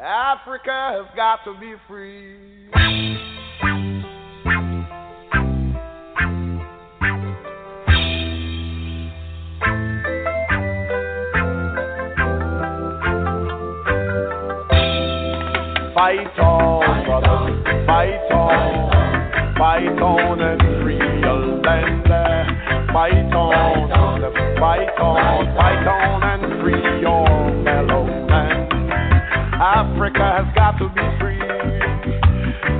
Africa has got to be free. Fight on, brother, fight on, fight on and real land. Fight on, fight on, fight on and free your fellow man. Africa has got to be free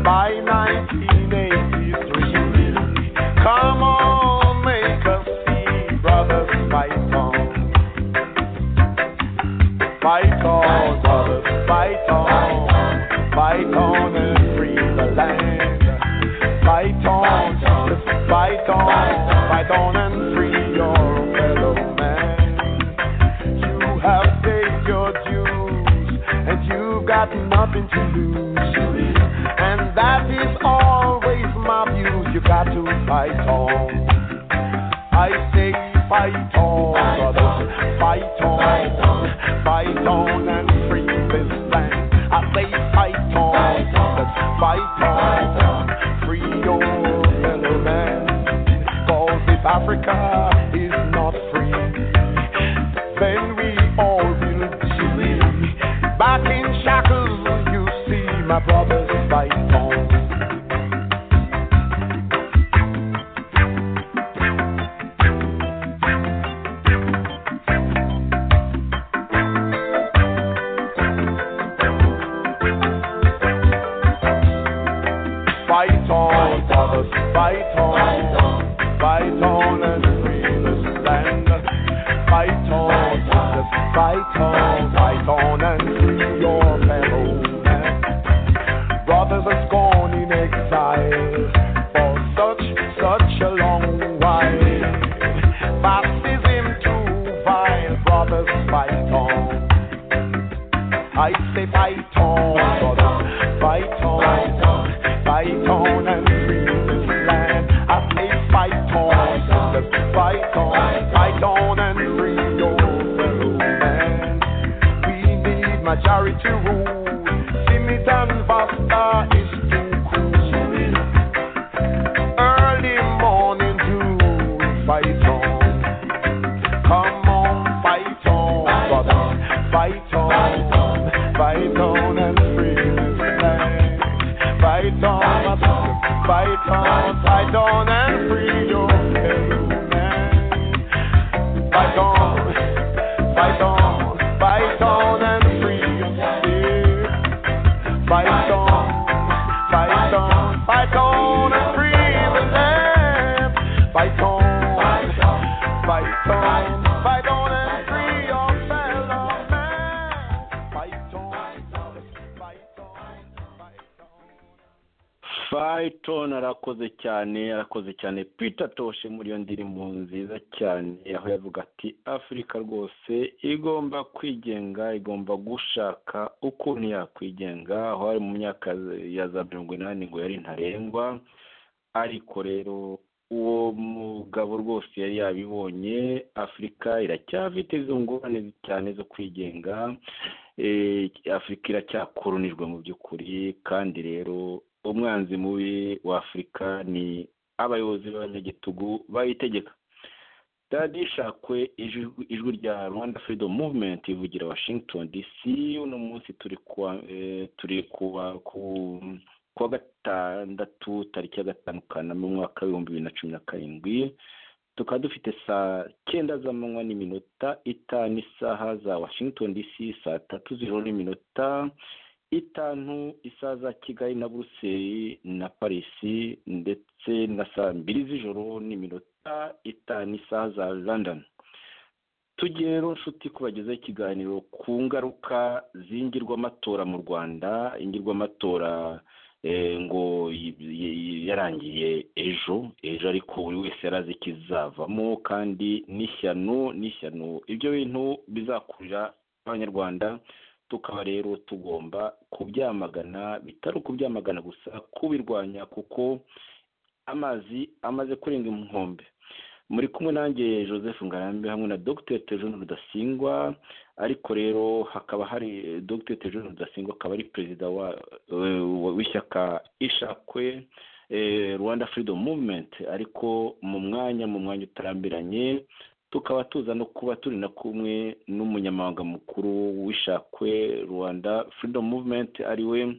by 1983. Come on, make us see, brothers, fight on. Fight on, brothers, fight on. Fight on and free the land. Fight on, just fight on, fight on and free your fellow man. You have paid your dues, and you've got nothing to lose. And that is always my view, you got to fight on. I say fight on, brothers, fight on, fight on and free this land. I say fight on, brothers, fight on, free your fellow man. Cause if Africa is not free, then we all will be back in shackles. You see, my brothers, fight on. Fight on, brothers, fight on, fight on and free this land. Fight on, brothers, fight on, fight on and free your fellow man. Brothers are gone in exile for such, such a long while. Baptism too vile, brothers, fight on. I say fight on, brothers, fight on, fight on and free this land. I say fight on, brothers, fight on, fight on and free your fellow man. We need majority rule. Simitan Vasta is too cool. Early morning dew, fight on. Come on, fight on, brother. Fight on, fight on and free this land. Fight on, my brother. Fight on, fight on and free your fellow man. Fight on, fight on, fight on and free yourself. Fight on, fight on, fight on and free the land. Fight on, Fight on, fight on and free your fellow man. Fight on, fight on, fight on. Fayton arakoze cyane arakoze cyane Peter Toshe muri iyo ndirimbo nziza cyane aho yavuga ati afurika rwose igomba kwigenga igomba gushaka ukuntu yakwigenga aho ari mu myaka ya za mirongo inani ngo yari ntarengwa ariko rero uwo mugabo rwose yari yabibonye afurika iracyafite izo ngorane cyane zo kwigenga Eh, afurika iracyakoronijwe mu by'ukuri kandi rero umwanzi mubi wa afurika ni abayobozi b'abanyagitugu bayitegeka dadi shakwe ijwi ijwi rya rwanda freedom movement ivugira washington dc uno munsi turi kuwa eh, turi kuwa ku kuwa gatandatu tariki ya gatanu kanama umwaka w'ibihumbi bibiri na cumi na karindwi tukaba dufite saa cyenda z'amanywa n'iminota itanu isaha za washington dc saa tatu zero n'iminota itanu isaha za kigali na buruseli na parisi ndetse na saa mbiri z'ijoro n'iminota itanu isaha za london tugiye rero nshuti kubagezaho ikiganiro ku ngaruka z'ingirwamatora mu rwanda ingirwamatora eh, ngo y- y- y- yarangiye ejo ejo ariko buri wese yarazi ikizavamo kandi n'ishyano n'ishyano ibyo bintu bizakurira abanyarwanda tukaba rero tugomba kubyamagana bitari ukubyamagana gusa kubirwanya kuko amazi amaze kurenga inkombe muri kumwe nanjye joseph ngarambe hamwe na dr tejon rudasingwa ariko rero hakaba hari dr tejon rudasingwa akaba ari perezida wa- eh, w'ishyaka ishakwe eh, rwanda freedom movement ariko mu mwanya mu mwanya utarambiranye tukaba tuza no kuba turi na kumwe n'umunyamabanga mukuru w'ishakwe rwanda freedom movement ariwe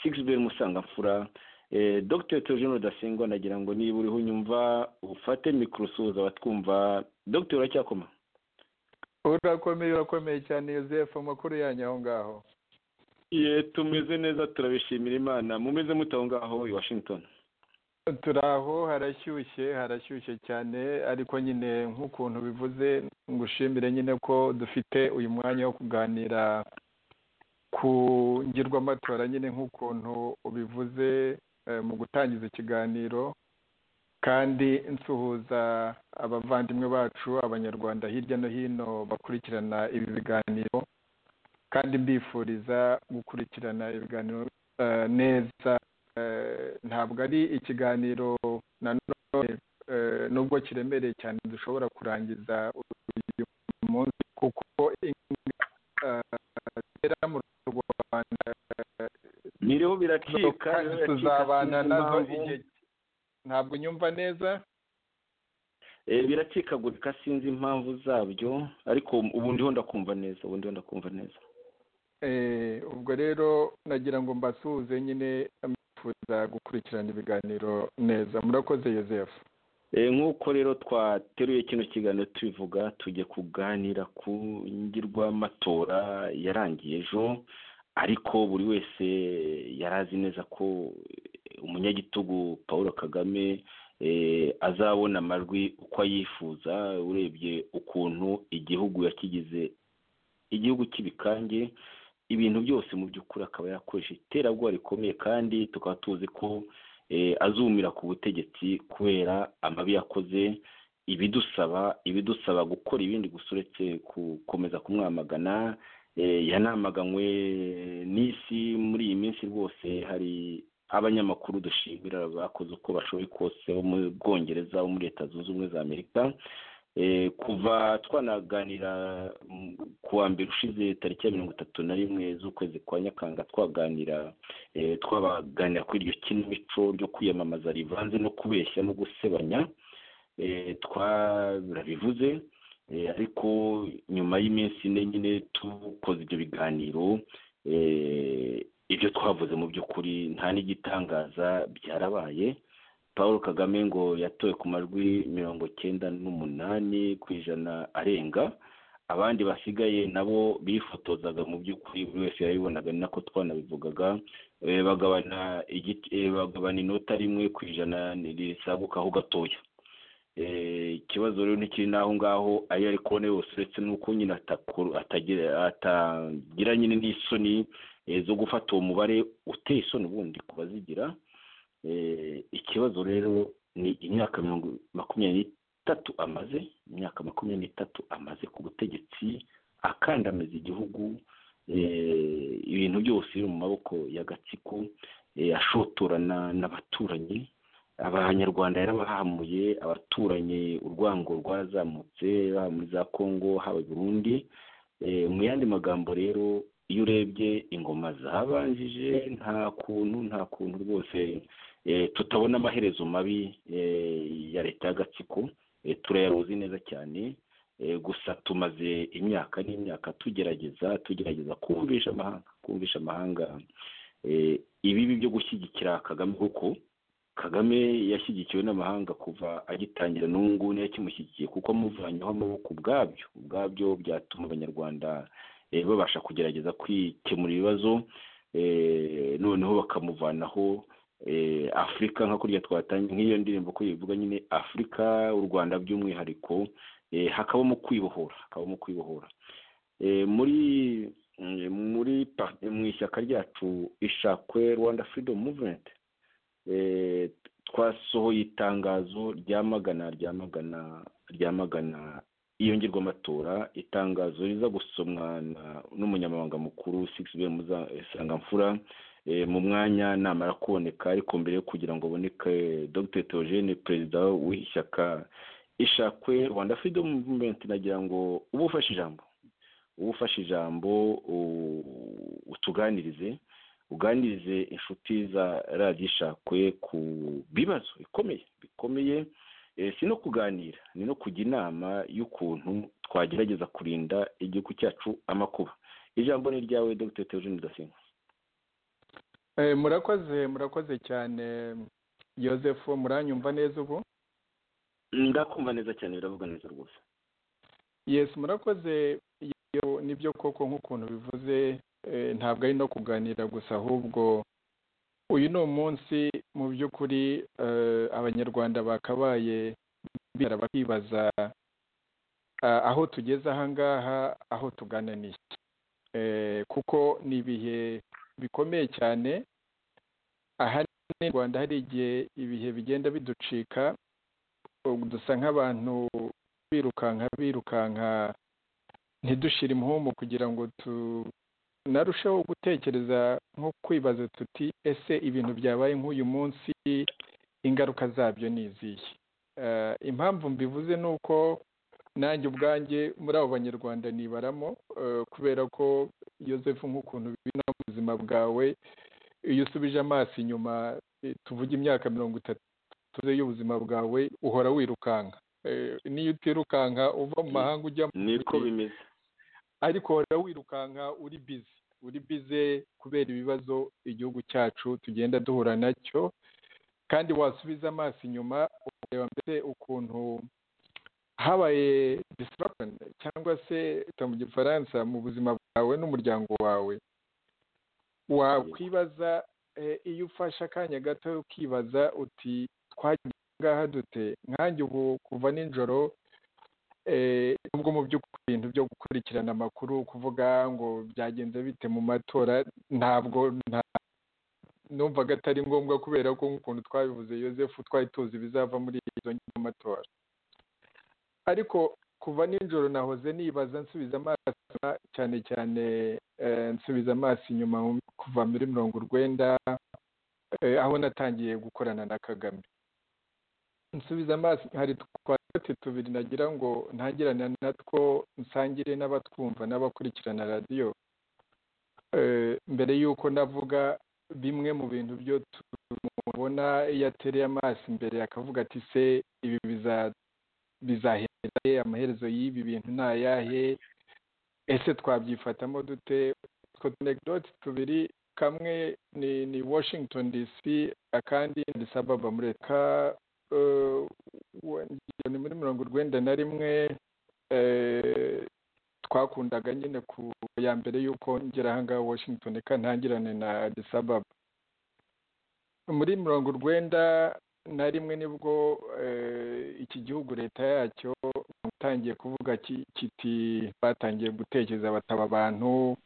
sixbel musangamfura Eh, dr teogene rudasingwa nagira ngo niba uriho unyumva ufate mikoro usuhuza abatwumva dr uracyakoma urakomeye urakomeye cyane Yosefu amakuru yanyu aho ngaho ye tumeze neza turabishimira imana mumeze mute aho ngaho i washington turi aho harashyushye harashyushye cyane ariko nyine nk'ukuntu bivuze ngushimire nyine ko dufite uyu mwanya wo kuganira ku ngirwamatora nyine nk'ukuntu ubivuze eh, mu gutangiza ikiganiro kandi nsuhuza abavandimwe bacu abanyarwanda hirya no hino bakurikirana ibi biganiro kandi mbifuriza gukurikirana ibiganiro eh, neza Eh, ntabwo ari ikiganiro nanone eh, nubwo kiremereye cyane dushobora kurangiza uyu munsi kuko inga eh, zera mu rwanda eh, biriho biracika kandi biriho biracika, tuzabana sinzi nazo impamvu. igihe ntabwo nyumva neza Eh, biracikagurika sinzi impamvu zabyo ariko ubu ndiho ndakumva neza ubu ndiho ndakumva neza Eh, ubwo rero nagira ngo mbasuhuze nyine mbifuza gukurikirana ibiganiro neza murakoze Yosefu Eh, nk'uko rero twateruye kino kiganiro tubivuga tugiye kuganira ku ngirwamatora yarangiye ejo ariko buri wese yari azi neza ko eh, umunyagitugu paul kagame eh, azabona amajwi uko ayifuza urebye ukuntu igihugu yakigize igihugu cy'ibikange ibintu byose mu by'ukuri akaba yakoresha iterabwoba rikomeye kandi tukaba tuzi ko eh, azumira ku butegetsi kubera amabi yakoze ibidusaba ibidusaba gukora ibindi gusa uretse gukomeza kumwamagana eh, yanamaganywe n'isi muri iyi minsi rwose hari abanyamakuru dushimira bakoze uko bashoboye kose bo mu bwongereza bo muri leta zunze ubumwe za amerika Eh, kuva twanaganira mm, ku wa mbere ushize tariki ya mirongo itatu na rimwe z'ukwezi kwa nyakanga twaganira eh, twabaganira kuri iryo kinamico ryo kwiyamamaza rivanze no kubeshya no gusebanya eh, twarabivuze eh, ariko nyuma y'iminsi ine nyine tukoze ibyo biganiro eh, ibyo twavuze mu by'ukuri nta n'igitangaza byarabaye paul kagame ngo yatowe ku majwi mirongo cyenda n'umunani ku ijana arenga abandi basigaye nabo bifotozaga mu by'ukuri buri wese yabibonaga ni nako twanabivugaga eh, bagabana igiti- eh, bagabana inota rimwe ku ijana risagukaho gatoya Eh, ikibazo rero ntikiri n'aho ngaho ayo ari kubona yose uretse n'uko nyine atakuru- atagira atagira nyine n'isoni eh, zo gufata uwo mubare uteye isoni ubundi ku bazigira Eh, ikibazo rero ni imyaka mirongo makumyabiri n'itatu amaze imyaka makumyabiri n'itatu amaze ku butegetsi akandamiza igihugu eh, ibintu byose biri mu maboko y'agatsiko eh, ashotorana n'abaturanyi abanyarwanda yarabahamuye abaturanyi urwango rwarazamutse haba muri za kongo haba i burundi Eh, mu yandi magambo rero iyo urebye ingoma zabanjije nta kuntu nta kuntu rwose eh, tutabona amaherezo mabi eh, ya leta y'agatsiko eh, turayaruzi neza cyane eh, gusa tumaze imyaka n'imyaka tugerageza tugerageza kumvisha amahanga kumvisha amahanga eh, ibibi byo gushyigikira kagame kuko kagame yashyigikiwe n'amahanga kuva agitangira n'ubu ngubu niyo akimushyigikiye kuko amuvanyeho amaboko ubwabyo ubwabyo byatuma abanyarwanda eh, babasha kugerageza kwikemura ibibazo eh, noneho bakamuvanaho eh, afurika nka kurya twatangiye nk'iyo ndirimbo ko yivuga nyine afurika u rwanda by'umwihariko eh, hakabamo kwibohora hakabamo kwibohora Eh, muri mm, muri pa- mu ishyaka ryacu ishakwe rwanda freedom movement eh, twasohoye itangazo ryamagana ryamagana ryamagana iyo ngirwamatora itangazo riza gusomwa na- n'umunyamabanga mukuru sixbel musangamfura eh, mu mwanya namara kuboneka ariko mbere yo kugira ngo aboneke dr theogene perezida w'ishyaka ishakwe rwanda freedom movement nagira ngo uba ufashe ijambo uba ufashe ijambo utuganirize uganirize inshuti za radiyo ishakwe ku bibazo bikomeye bikomeye si no kuganira ni no kujya inama y'ukuntu twagerageza kurinda igihugu cyacu amakuba ijambo ni ryawe dr teogene rudasingwa murakoze murakoze cyane joseph muranyumva neza ubu ndakumva neza cyane biravuga neza rwose yesi murakoze nibyo koko nk'ukuntu bivuze ntabwo ari no kuganira gusa ahubwo uyu ni umunsi mu by'ukuri abanyarwanda bakabaye bakibaza aho tugeze ahangaha aho tugana n'iki kuko ni ibihe bikomeye cyane aha mu rwanda hari igihe ibihe bigenda biducika dusa nk'abantu birukanka birukanka ntidushyire impumu kugira ngo tunarusheho gutekereza nko kwibaza tuti ese ibintu byabaye nk'uyu munsi ingaruka zabyo ni izihe impamvu mbivuze ni uko nanjye ubwanjye muri abo banyarwanda nibaramo kubera ko yosefu nk'ukuntu bibona mu buzima bwawe iyo usubije amaso inyuma tuvuge imyaka mirongo itatu y'ubuzima bwawe uhora wirukanka niyo utirukanka uva mu mahanga ujya mu niko bimeze ariko uhora wirukanka uri bize uri bize kubera ibibazo igihugu cyacu tugenda duhura nacyo kandi wasubiza amaso inyuma ukareba mbese ukuntu habaye disirapurani cyangwa se mu gifaransa mu buzima bwawe n'umuryango wawe wakwibaza iyo ufashe akanya gato ukibaza uti ngaha dute nkanjye ubu kuva nijoro nubwo mu by'ukuri ibintu byo gukurikirana amakuru kuvuga ngo byagenze bite mu matora ntabwo numvaga atari ngombwa kubera ko nk'ukuntu twabivuze Yosefu twari tuzi bizava muri izo matora ariko kuva nijoro nahoze nibaza nsubiza amaso cyane cyane nsubiza amaso inyuma kuva muri mirongo urwenda aho natangiye gukorana na kagame nsubiza amaso hari twatsi tubiri nagira ngo ntangirane natwo nsangire n'abatwumva n'abakurikirana radiyo mbere y'uko navuga bimwe mu bintu byo tubona iyo atereye amaso imbere akavuga ati se ibi bizahera amaherezo y'ibi bintu ni ayahe ese twabyifatamo dute utwo tunegidoti tubiri kamwe ni washington dc akandi ni sababa mureka ni muri mirongo urwenda na rimwe twakundaga nyine ku ya mbere y'uko ngera ahangaha washington kandi ntangirane na disababa muri mirongo urwenda na rimwe nibwo iki gihugu leta yacyo itangiye kuvuga kiti batangiye gutekereza bataba abantu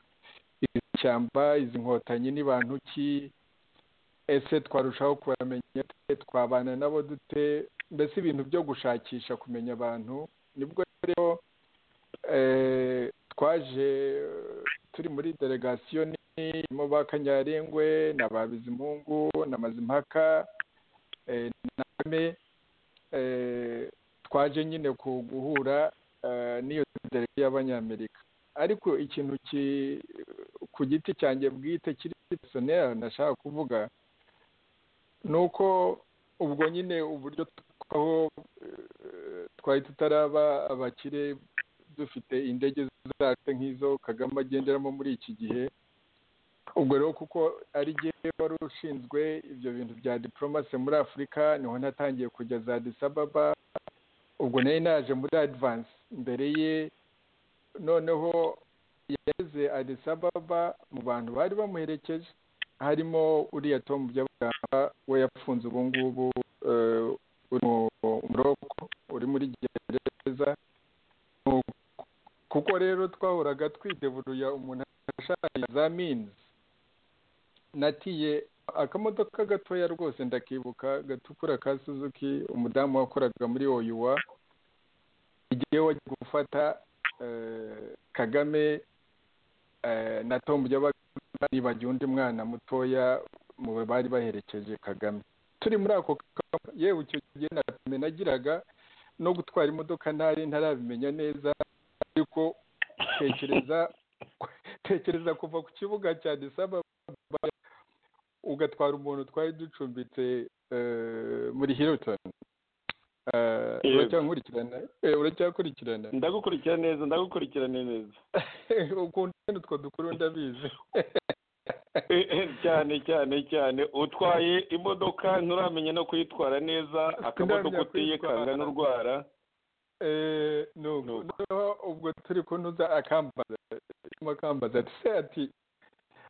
izi shyamba izi nkotanyi ni bantu ki ese twarushaho kubamenya twabana nabo dute mbese ibintu byo gushakisha kumenya abantu nibwo rero twaje turi muri delegasiyo nini ba kanyarengwe na ba bizimungu na mazimpaka na kame twaje nyine guhura n'iyo delegasiyo y'abanyamerika ariko ikintu ku giti cyanjye bwite kiri personel nashaka kuvuga ni uko ubwo nyine uburyo aho twari tutaraba abakire dufite indege zacu nk'izo kagame agenderamo muri iki gihe ubwo rero kuko ari gihe wari ushinzwe ibyo bintu bya diporomasi muri afurika niho natangiye kujya za disababa ubwo nari naje muri adivansi mbere ye noneho yageze adisababa mu bantu bari bamuherekeje harimo uriya tomu by'abaganga we yafunze ubu ngubu uri mu muroko uri muri gereza kuko rero twahoraga twiteburuya umuntu ashaka za minzi natiye akamodoka gatoya rwose ndakibuka gatukura ka suzuki umudamu wakoraga muri oyuwa igihe wajya gufata kagame na tomu by'abaganga nibagiwe undi mwana mutoya mu bari baherekeje kagame turi muri ako yewe icyo gihe nagiraga no gutwara imodoka ntari ntarabimenya neza ariko tekereza tekereza kuva ku kibuga cya disaba ugatwara umuntu twari ducumbitse eh, muri hilton Eh, Yego. uracyankurikirana Eh, uracyakurikirana ndagukurikira neza ndagukurikirana neza ukunda utwo dukuru ndabizi Eh, eh, cyane cyane cyane utwaye imodoka nturamenya no kuyitwara neza akamodoka Nturamenya utiye kuyitwara. kanga n'urwara Eh, Ni nuko uko. noneho ubwo turi kunoza akambaza arimo akambaza ati se ati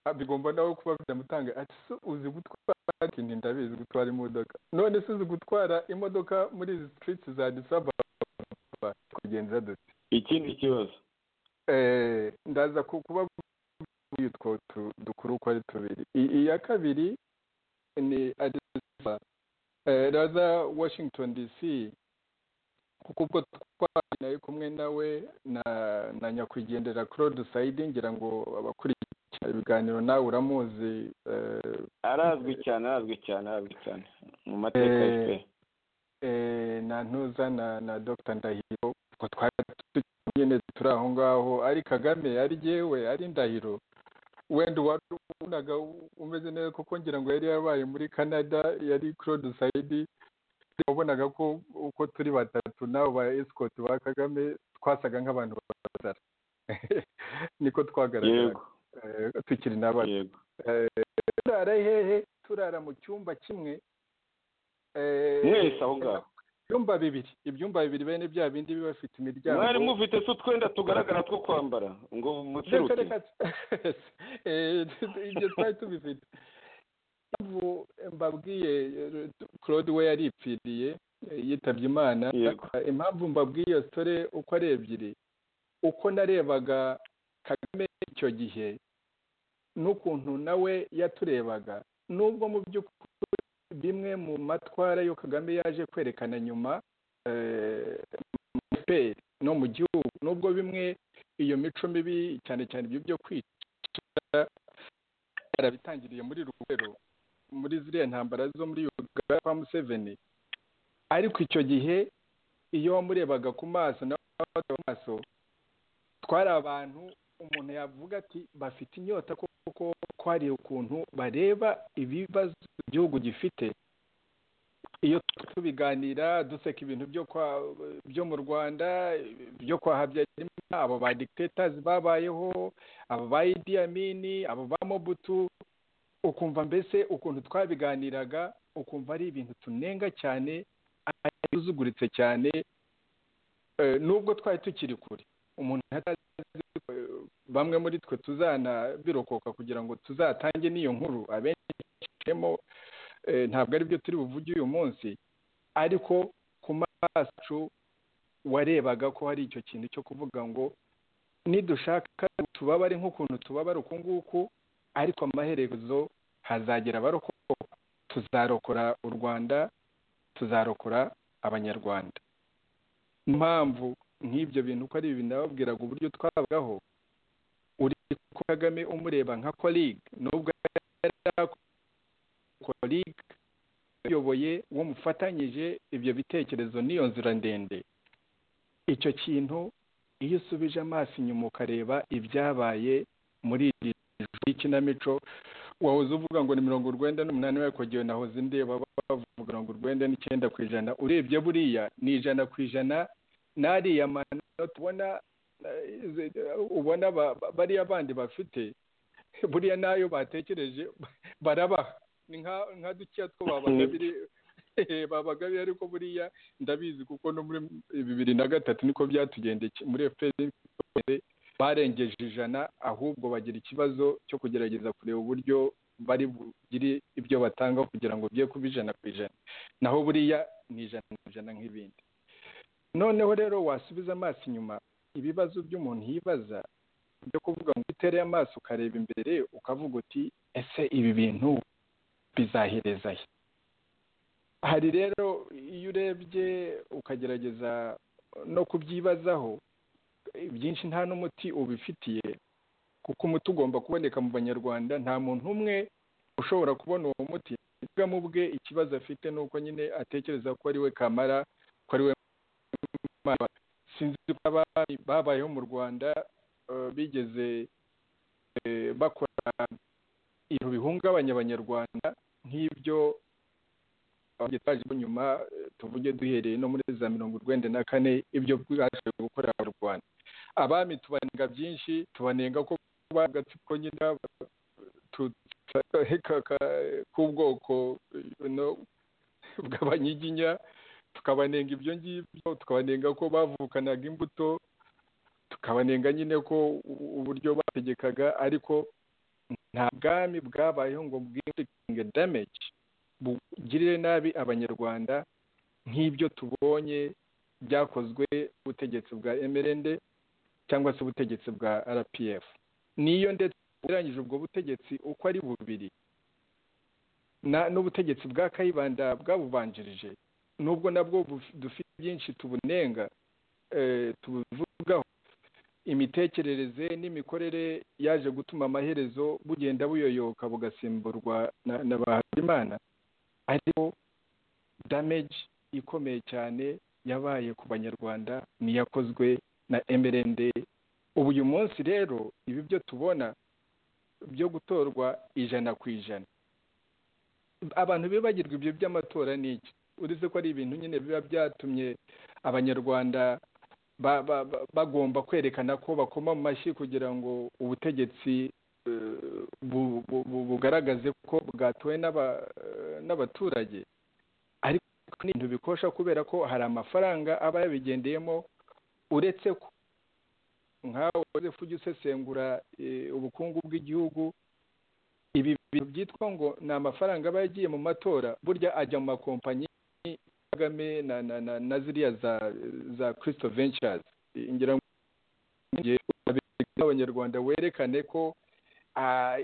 "Ah, bigomba nawe kuba byamutanga ati se uzi gutwara ati "Nti, ndabizi gutwara imodoka none se uzi gutwara imodoka muri izi streets za disaba kugenza dute ikindi kibazo Eh, ndaza ku- kuba yitwo tu- dukuru uko ari tubiri I- iya kabiri ni adisa raza washington dc kuko ubwo twari nari kumwe nawe na na nyakwigendera claude sayidi ngira ngo abakurikira ibiganiro nawe uramuzi eh, arazwi cyane arazwi cyane arazwi cyane mu mateka Eh, y'ife eh, na ntuza na na dr ndahiro ubwo twari turi nyine turi aho ngaho ari kagame ari jyewe ari ndahiro wenda wabonaga umeze neza kuko ngira ngo yari yabaye muri canada yari claude sayidi wabonaga ko uko turi batatu nabo ba escort ba kagame twasaga nk'abantu bazara niko twagaragara yego tukiri n'abana yego turara hehe turara mu cyumba kimwe Eh, mwese aho ngaho ibyumba bibiri ibyumba bibiri bene bya bindi biba bifite imiryango mwari mufite se utwenda tugaragara two kwambara ngo reka mutirutse reka Eh, ibyo twari tubifite Impamvu mbabwiye eh, claude we yaripfiriye eh, yitabye imana yego impamvu mbabwiye iyo sitore uko ari ebyiri uko narebaga kagame icyo gihe n'ukuntu nawe yaturebaga nubwo mu by'ukuri bimwe mu matwara yo kagame yaje kwerekana nyuma eh, mu FPR no mu gihugu nubwo bimwe iyo mico mibi cyane cyane ibyo byo kwica yarabitangiriye muri rugero muri ziriya ntambara zo muri uganda kwa museveni ariko icyo gihe iyo wamurebaga ku maso nawe wamurebaga ku maso twari abantu umuntu yavuga ati bafite inyota kuko ko hari ukuntu bareba ibibazo igihugu gifite iyo tubiganira duseka ibintu byo kwa byo mu rwanda byo kwa habyarimana abo ba dictators babayeho abo ba idi amini abo ba mobutu ukumva mbese ukuntu twabiganiraga ukumva ari ibintu tunenga cyane yuzuguritse cyane eh, nubwo twari tukiri kure umuntu atazi eh, bamwe muri twe tuzanabirokoka kugira ngo tuzatange n'iyo nkuru abenshemo ntabwo ari byo turi buvuge uyu munsi ariko ku maso warebaga ko hari icyo kintu cyo kuvuga ngo nidushaka tubabare nk'ukuntu tubabara uku nguku ariko amaherezo hazagera abarokoka tuzarokora u rwanda tuzarokora abanyarwanda Niyo mpamvu nk'ibyo bintu uko ari ibintu nababwiraga uburyo twabagaho uri ko kagame umureba nka koriga nubwo koriga uyoboye uwo mufatanyije ibyo bitekerezo n'iyo nzira ndende icyo kintu iyo usubije amaso inyuma ukareba ibyabaye muri iri joro ry'ikinamico wahoze uvuga ngo ni mirongo urwenda n'umunani ariko igihe nahoze ndeba bavuga mirongo urwenda n'icyenda ku ijana urebye buriya ni ijana ku ijana n'ariya manota ubona eh, ubona ba- ba- bariya bandi bafite buriya n'ayo batekereje barabaha ni nka- nka dukeya two babagabiriye babagabiriye ariko buriya ndabizi kuko no muri bibiri na gatatu niko byatugendekeye muri efuperi barengeje ijana ahubwo bagira ikibazo cyo kugerageza kureba uburyo bari bugire ibyo batanga kugira ngo bye kuba ijana ku ijana naho buriya ni ijana ku ijana nk'ibindi noneho rero wasubiza amaso inyuma ibibazo by'umuntu yibaza byo kuvuga ngo utereye amaso ukareba imbere ukavuga uti ese ibi bintu bizahereza he hari rero iyo urebye ukagerageza no kubyibazaho byinshi nta n'umuti ubifitiye kuko umuti ugomba kuboneka mu banyarwanda nta muntu umwe ushobora kubona uwo muti ubwa mu bwe ikibazo afite ni uko nyine atekereza ko ari we kamara ko ari we sinzi ko abari babayeho mu rwanda bigeze bakora ibintu bihungabanya abanyarwanda nk'ibyo twaje nyuma tuvuge duhereye no muri za mirongo urwenda na kane ibyo bwashoboye gukorera mu rwanda abami tubanenga byinshi tubanenga ko bagatsiko nyine k'ubwoko bw'abanyiginya tukabanenga ibyo ngibyo tukabanenga ko bavukanaga imbuto tukabanenga nyine ko uburyo bategekaga ariko nta bwami bwabayeho ngo bwinge dameji bugirire nabi abanyarwanda nk'ibyo tubonye byakozwe ubutegetsi bwa emerende cyangwa se ubutegetsi bwa rpf niyo ndetse ugereranyije ubwo butegetsi uko ari bubiri n'ubutegetsi bwa kayibanda bwabubanjirije nubwo nabwo dufite byinshi tubunenga tubuvugaho imitekerereze n'imikorere yaje gutuma amaherezo bugenda buyoyoka bugasimburwa na ba habimana ariko dameji ikomeye cyane yabaye ku banyarwanda niyakozwe na emerende ubu uyu munsi rero ibi byo tubona byo gutorwa ijana ku ijana abantu bibagirwa ibyo by'amatora ni iki uretse ko ari ibintu nyine biba byatumye abanyarwanda bagomba kwerekana ko bakoma mu mashyi kugira ngo ubutegetsi bugaragaze ko bwatowe n'abaturage ariko ni ibintu bikosha kubera ko hari amafaranga aba yabigendeyemo uretse ko nkawe ujya usesengura ubukungu bw'igihugu ibi bintu byitwa ngo ni amafaranga aba yagiye mu matora burya ajya mu makompanyi kagame na ziriya za kirisito vencazi ngira ngo abanyarwanda werekane ko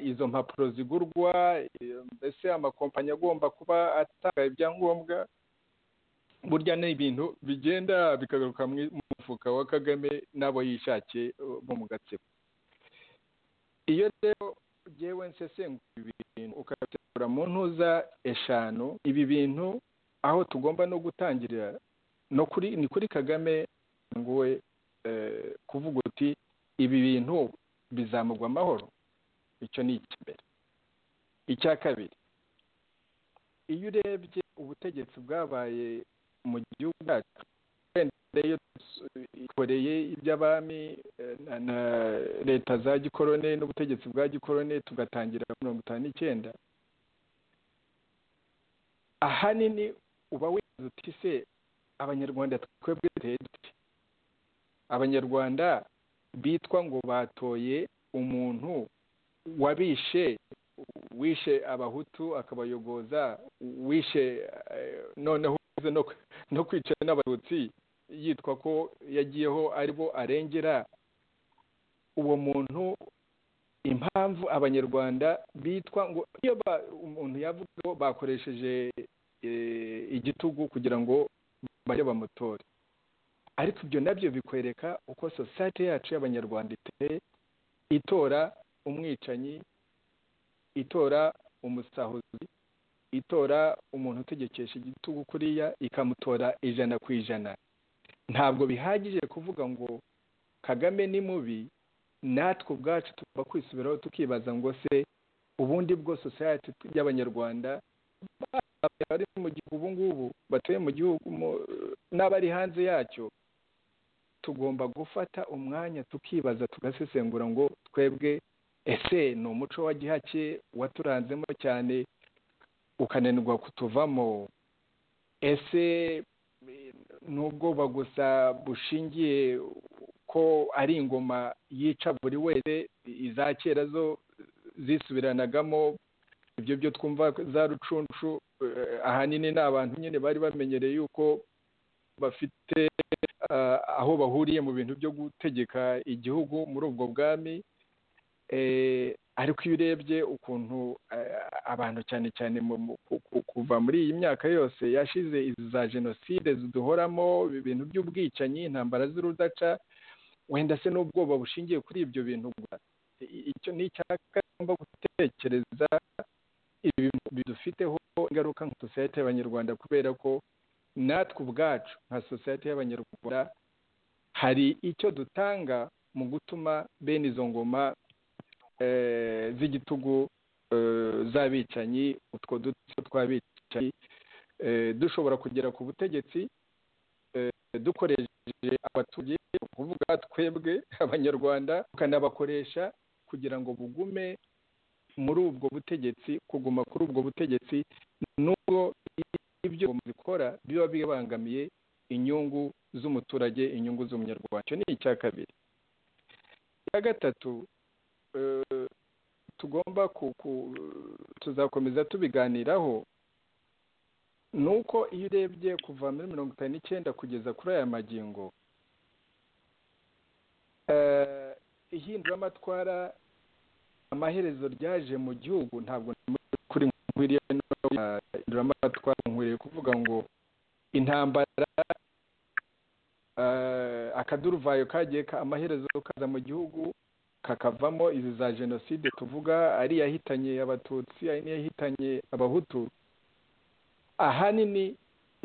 izo mpapuro zigurwa mbese amakompanyi agomba kuba atanga ibyangombwa burya ni ibintu bigenda bikagaruka mu mufuka wa kagame n'abo yishakiye bo mu gatsiko iyo rero ngewe nsesengura ibi bintu ukabitegura mu ntuza eshanu ibi bintu aho tugomba no gutangirira ni kuri kagame ngo we kuvuga uti ibi bintu bizamugwa amahoro icyo ni icy'imbere icya kabiri iyo urebye ubutegetsi bwabaye mu gihugu cyacu ikoreye iby'abami na leta za gikorone n'ubutegetsi bwa gikorone tugatangira mirongo itanu n'icyenda ahanini uba wibaza uti se abanyarwanda twebwe dute abanyarwanda bitwa ngo batoye umuntu wabishe wishe abahutu akabayogoza wishe noneho no kwicara n'abatutsi yitwa ko yagiyeho aribo arengera uwo muntu impamvu abanyarwanda bitwa ngo iyo umuntu yavuga ko bakoresheje igitugu kugira ngo bajye bamutore ariko ibyo nabyo bikwereka uko sosiyete yacu y'abanyarwanda iteye itora umwicanyi itora umusahuzi itora umuntu utegekesha igitugu kuriya ikamutora ijana ku ijana ntabwo bihagije kuvuga ngo kagame ni mubi natwe ubwacu tugomba kwisubiraho tukibaza ngo se ubundi bwo sosiyete y'abanyarwanda bari mu gihugu ubu ngubu batuye mu gihugu n'abari hanze yacyo tugomba gufata umwanya tukibaza tugasesengura ngo twebwe ese ni umuco wa gihake waturanzemo cyane ukananirwa kutuvamo ese ni ubwoba gusa bushingiye ko ari ingoma yica buri wese iza kera zo zisubiranagamo ibyo byo twumva za rucunshu ahanini ni abantu nyine bari bamenyereye yuko bafite aho bahuriye mu bintu byo gutegeka igihugu muri ubwo bwami ariko iyo urebye ukuntu abantu cyane cyane kuva muri iyi myaka yose yashize za jenoside ziduhoramo ibintu by'ubwicanyi intambara z'urudaca wenda se n'ubwoba bushingiye kuri ibyo bintu icyo ni icyaka tugomba gutekereza ibi bidufiteho ingaruka nka sosiyete y'abanyarwanda kubera ko natwe ubwacu nka sosiyete y'abanyarwanda hari icyo dutanga mu gutuma bene izo ngoma z'igitugu z'abicanyi utwo dutso tw'abicanyi dushobora kugera ku butegetsi dukoresheje abaturage kuvuga twebwe abanyarwanda tukanabakoresha kugira ngo bugume muri ubwo butegetsi kuguma kuri ubwo butegetsi nubwo ibyo zikora biba bibangamiye inyungu z'umuturage inyungu z'umunyarwanda icyo ni icya kabiri icya gatatu tugomba tuzakomeza tubiganiraho ni uko iyo urebye kuva muri mirongo itanu n'icyenda kugeza kuri aya magingo ihinduramatwara amaherezo ryaje mu gihugu ntabwo kuri nkwiriye ihinduramatwara nkwiriye kuvuga ngo intambara akaduruvayo kagiye amaherezo kaza mu gihugu kakavamo izi za jenoside tuvuga ari iyahitanye abatutsi ari n'iyahitanye abahutu ahanini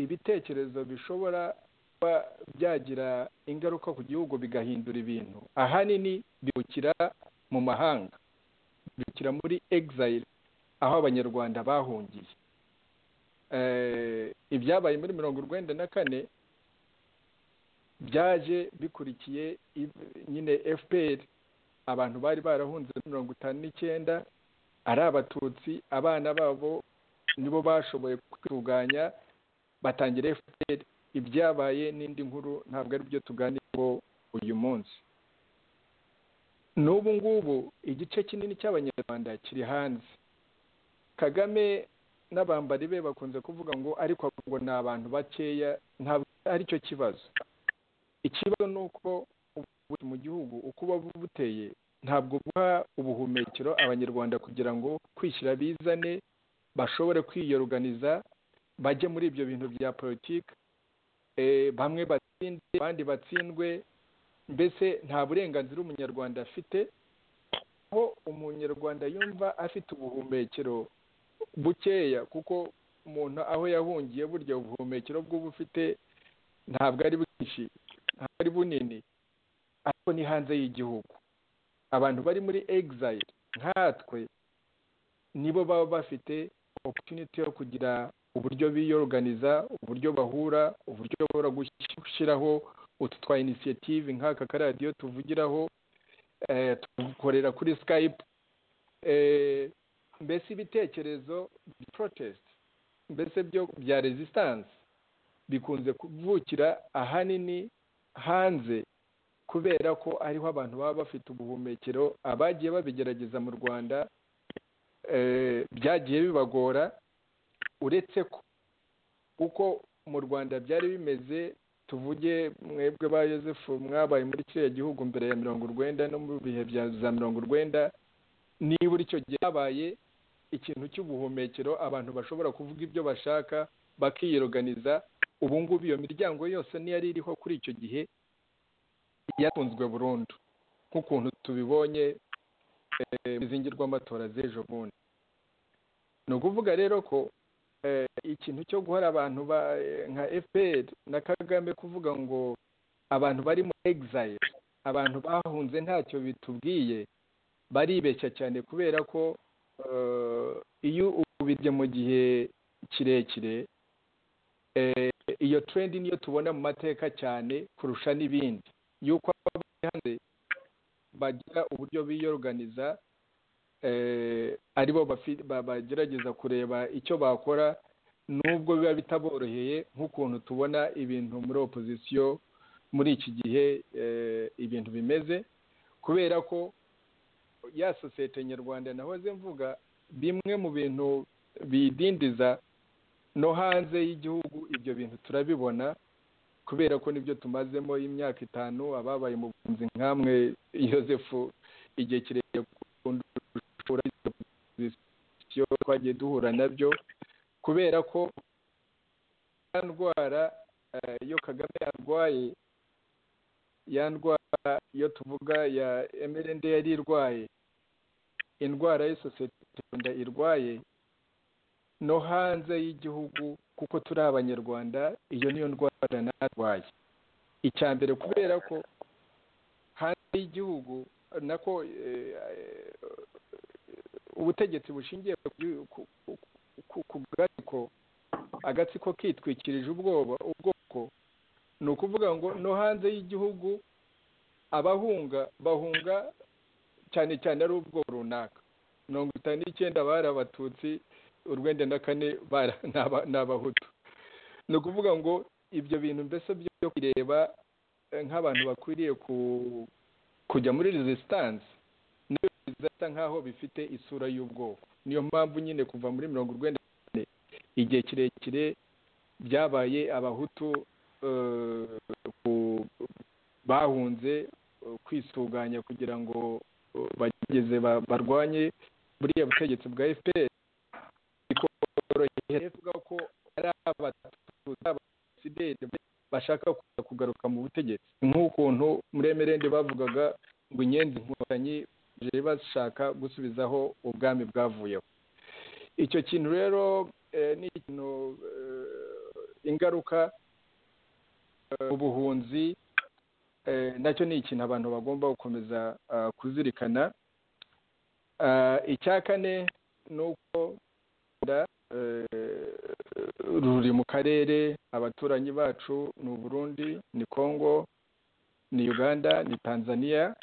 ibitekerezo bishobora kuba byagira ingaruka ku gihugu bigahindura ibintu ahanini bibukira mu mahanga bibukira muri egizayire aho abanyarwanda bahungiye ibyabaye muri mirongo urwenda na kane byaje bikurikiye nyine fpr abantu bari barahunze mirongo itanu n'icyenda ari abatutsi abana babo nibo bashoboye kwitunganya batangira fpr ibyabaye n'indi nkuru ntabwo ari byo tuganiraho uyu munsi n'ubu ngubu igice kinini cy'abanyarwanda kiri hanze kagame n'abambari be bakunze kuvuga ngo ariko ngo ni abantu bakeya ntabwo aricyo kibazo ikibazo ni uko ubuvuzi mu gihugu uko buba buteye ntabwo buha ubuhumekero abanyarwanda kugira ngo kwishyira bizane bashobore kwiyoruganiza bajye muri ibyo bintu bya politiki bamwe batsinde abandi batsindwe mbese nta burenganzira umunyarwanda afite aho umunyarwanda yumva afite ubuhumekero bukeya kuko umuntu aho yahungiye burya ubuhumekero bw'ubu ufite ntabwo ari bwinshi ntabwo ari bunini ariko ni hanze y'igihugu abantu bari muri egizayire nkatwe nibo baba bafite opotuniti yo kugira uburyo biyoruganiza uburyo bahura uburyo bahora gushyiraho utu twa inisiyative nk'aka karadiyo tuvugiraho tugukorera kuri sikayipu mbese ibitekerezo porotesiti mbese byo bya rezisitansi bikunze kuvukira ahanini hanze kubera ko ariho abantu baba bafite ubuhumekero abagiye babigerageza mu rwanda byagiye bibagora uretse ko uko mu rwanda byari bimeze tuvuge mwebwe ba yosefu mwabaye muri kiriya gihugu mbere ya mirongo urwenda no mu bihe bya za mirongo urwenda niba icyo gihe habaye ikintu cy'ubuhumekero abantu bashobora kuvuga ibyo bashaka bakiyiroganiza ubu ngubu iyo miryango yose niyari iriho kuri icyo gihe yakunzwe burundu nk'ukuntu tubibonye izingi rw'amatora z'ejo bundi ni ukuvuga rero ko ikintu cyo guhora abantu nka fpr na kagame kuvuga ngo abantu bari mu egizayire abantu bahunze ntacyo bitubwiye baribeshya cyane kubera ko iyo ubibye mu gihe kirekire iyo trendi niyo tubona mu mateka cyane kurusha n'ibindi yuko hanze bagira uburyo biyoruganiza aribo bagerageza kureba icyo bakora nubwo biba bitaboroheye nk'ukuntu tubona ibintu muri opozisiyo muri iki gihe ibintu bimeze kubera ko ya sosiyete nyarwanda nahoze mvuga bimwe mu bintu biyidindiza no hanze y'igihugu ibyo bintu turabibona kubera ko nibyo tumazemo imyaka itanu ababaye mu bunzi nk'amwe yosefu igihe kirekire twagiye duhura nabyo kubera ko ndwara iyo kagame yarwaye ya ndwara iyo tuvuga ya emerende yari irwaye indwara y'isosiyete irwaye no hanze y'igihugu kuko turi abanyarwanda iyo niyo ndwara natwaye icya mbere kubera ko hanze y'igihugu nako ubutegetsi bushingiye ku bwatsiko agatsiko kitwikirije ubwoba ubwoko ni ukuvuga ngo no hanze y'igihugu abahunga bahunga cyane cyane ari ubwoko runaka mirongo itanu n'icyenda bari abatutsi urwenda na kane ni abahutu ni ukuvuga ngo ibyo bintu mbese byo kureba nk'abantu bakwiriye kujya muri resisitanse niyo bizasa nk'aho bifite isura y'ubwoko niyo mpamvu nyine kuva muri mirongo urwenda kane igihe kirekire byabaye abahutu bahunze kwisuganya kugira ngo bageze barwanye buriya butegetsi bwa fpr bivuga ko ari abasideri bashaka kugaruka mu butegetsi nk'ukuntu muri emerende bavugaga ngo inyenzi inkotanyi baje bashaka gusubizaho ubwami bwavuyeho icyo kintu rero ni ikintu ingaruka ubuhunzi nacyo ni ikintu abantu bagomba gukomeza kuzirikana icya kane ni uko ruri mu karere abaturanyi bacu ni uburundi ni congo ni uganda ni tanzania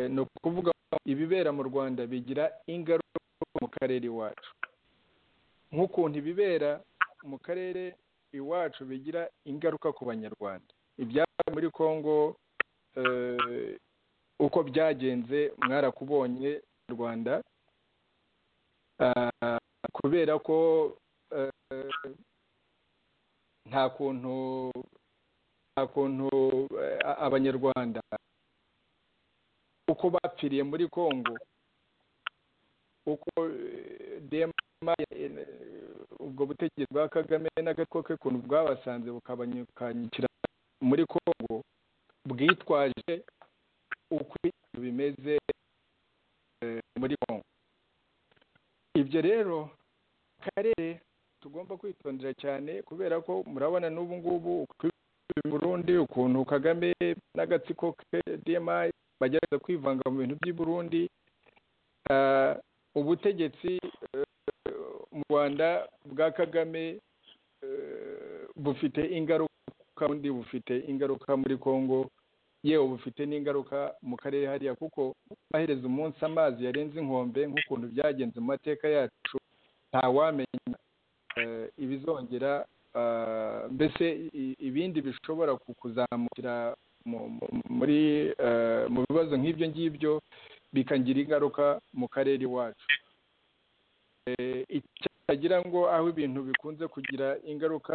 ni ukuvuga ko ibibera mu rwanda bigira ingaruka mu karere iwacu nk'ukuntu ibibera mu karere iwacu bigira ingaruka ku banyarwanda ibyabaye muri congo uko byagenze mwarakubonye rwanda kubera ko nta kuntu nta kuntu abanyarwanda uko bapfiriye muri congo uko dema ubwo butegetsi bwa kagame n'agatwe ke ukuntu bwabasanze bukabanyukanyukira muri congo bwitwaje uko bimeze muri congo ibyo rero akarere tugomba kwitondera cyane kubera ko murabona n'ubu ngubu Burundi ukuntu kagame n'agatsiko ke dma bagerageza kwivanga mu bintu by'i Burundi ubutegetsi mu rwanda bwa kagame bufite ingaruka undi bufite ingaruka muri congo yewe bufite n'ingaruka mu karere hariya kuko amaherezo umunsi amazi yarenze inkombe nk'ukuntu byagenze mu mateka yacu ntawamenya ibizongera mbese ibindi bishobora kuzamukira muri mu bibazo nk'ibyo ngibyo bikagira ingaruka mu karere iwacu icyagira ngo aho ibintu bikunze kugira ingaruka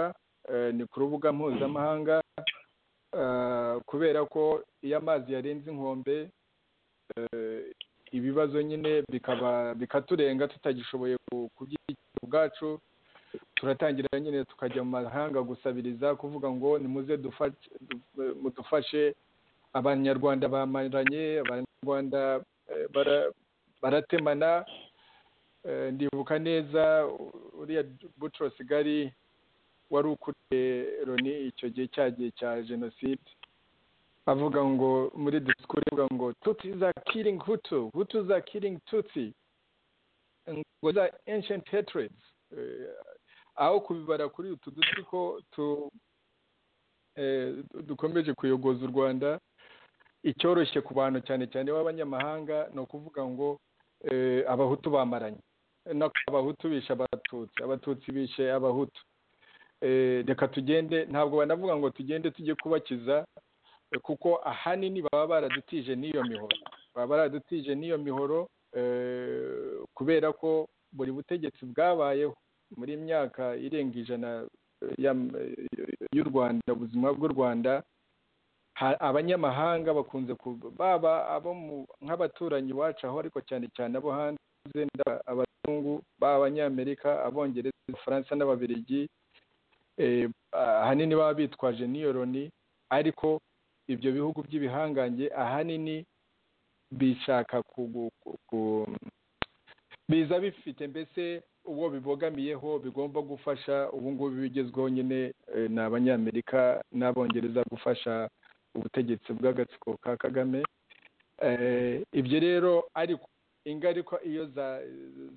ni ku rubuga mpuzamahanga kubera ko iyo amazi yarenze inkombe ibibazo nyine bikaba bikaturenga tutagishoboye kubyita ubwacu turatangira nyine tukajya mu mahanga gusabiriza kuvuga ngo nimuze mudufashe abanyarwanda bamaranye abanyarwanda baratemana ndibuka neza uriya bucuro sigari wari ukuriye loni icyo gihe cyagiye cya jenoside avuga ngo muri disikuru avuga ngo tutsi za kiringi hutu hutu za kiringi tutsi ngo za ancient hatred aho kubibara kuri utu duti ko dukomeje kuyogoza u rwanda icyoroshye ku bantu cyane cyane b'abanyamahanga ni ukuvuga ngo abahutu bamaranye abahutu bishe abatutsi abatutsi bishe abahutu reka tugende ntabwo banavuga ngo tugende tujye kubakiza kuko ahanini baba baradutije n'iyo mihoro baba baradutije n'iyo mihoro kubera ko buri butegetsi bwabayeho muri myaka irenga ijana y'u rwanda ubuzima bw'u rwanda abanyamahanga bakunze baba abo nk'abaturanyi iwacu aho ariko cyane cyane abo hanze abazungu baba abanyamerika abongereza abafaransa n'ababirigi ahanini baba bitwaje n'iyo loni ariko ibyo bihugu by'ibihangange ahanini bishaka biza bifite mbese uwo bibogamiyeho bigomba gufasha ubu ngubu bigezweho nyine eh, ni abanyamerika n'abongereza gufasha ubutegetsi bw'agatsiko ka kagame Eh, ibyo rero ariko ingaruka iyo za-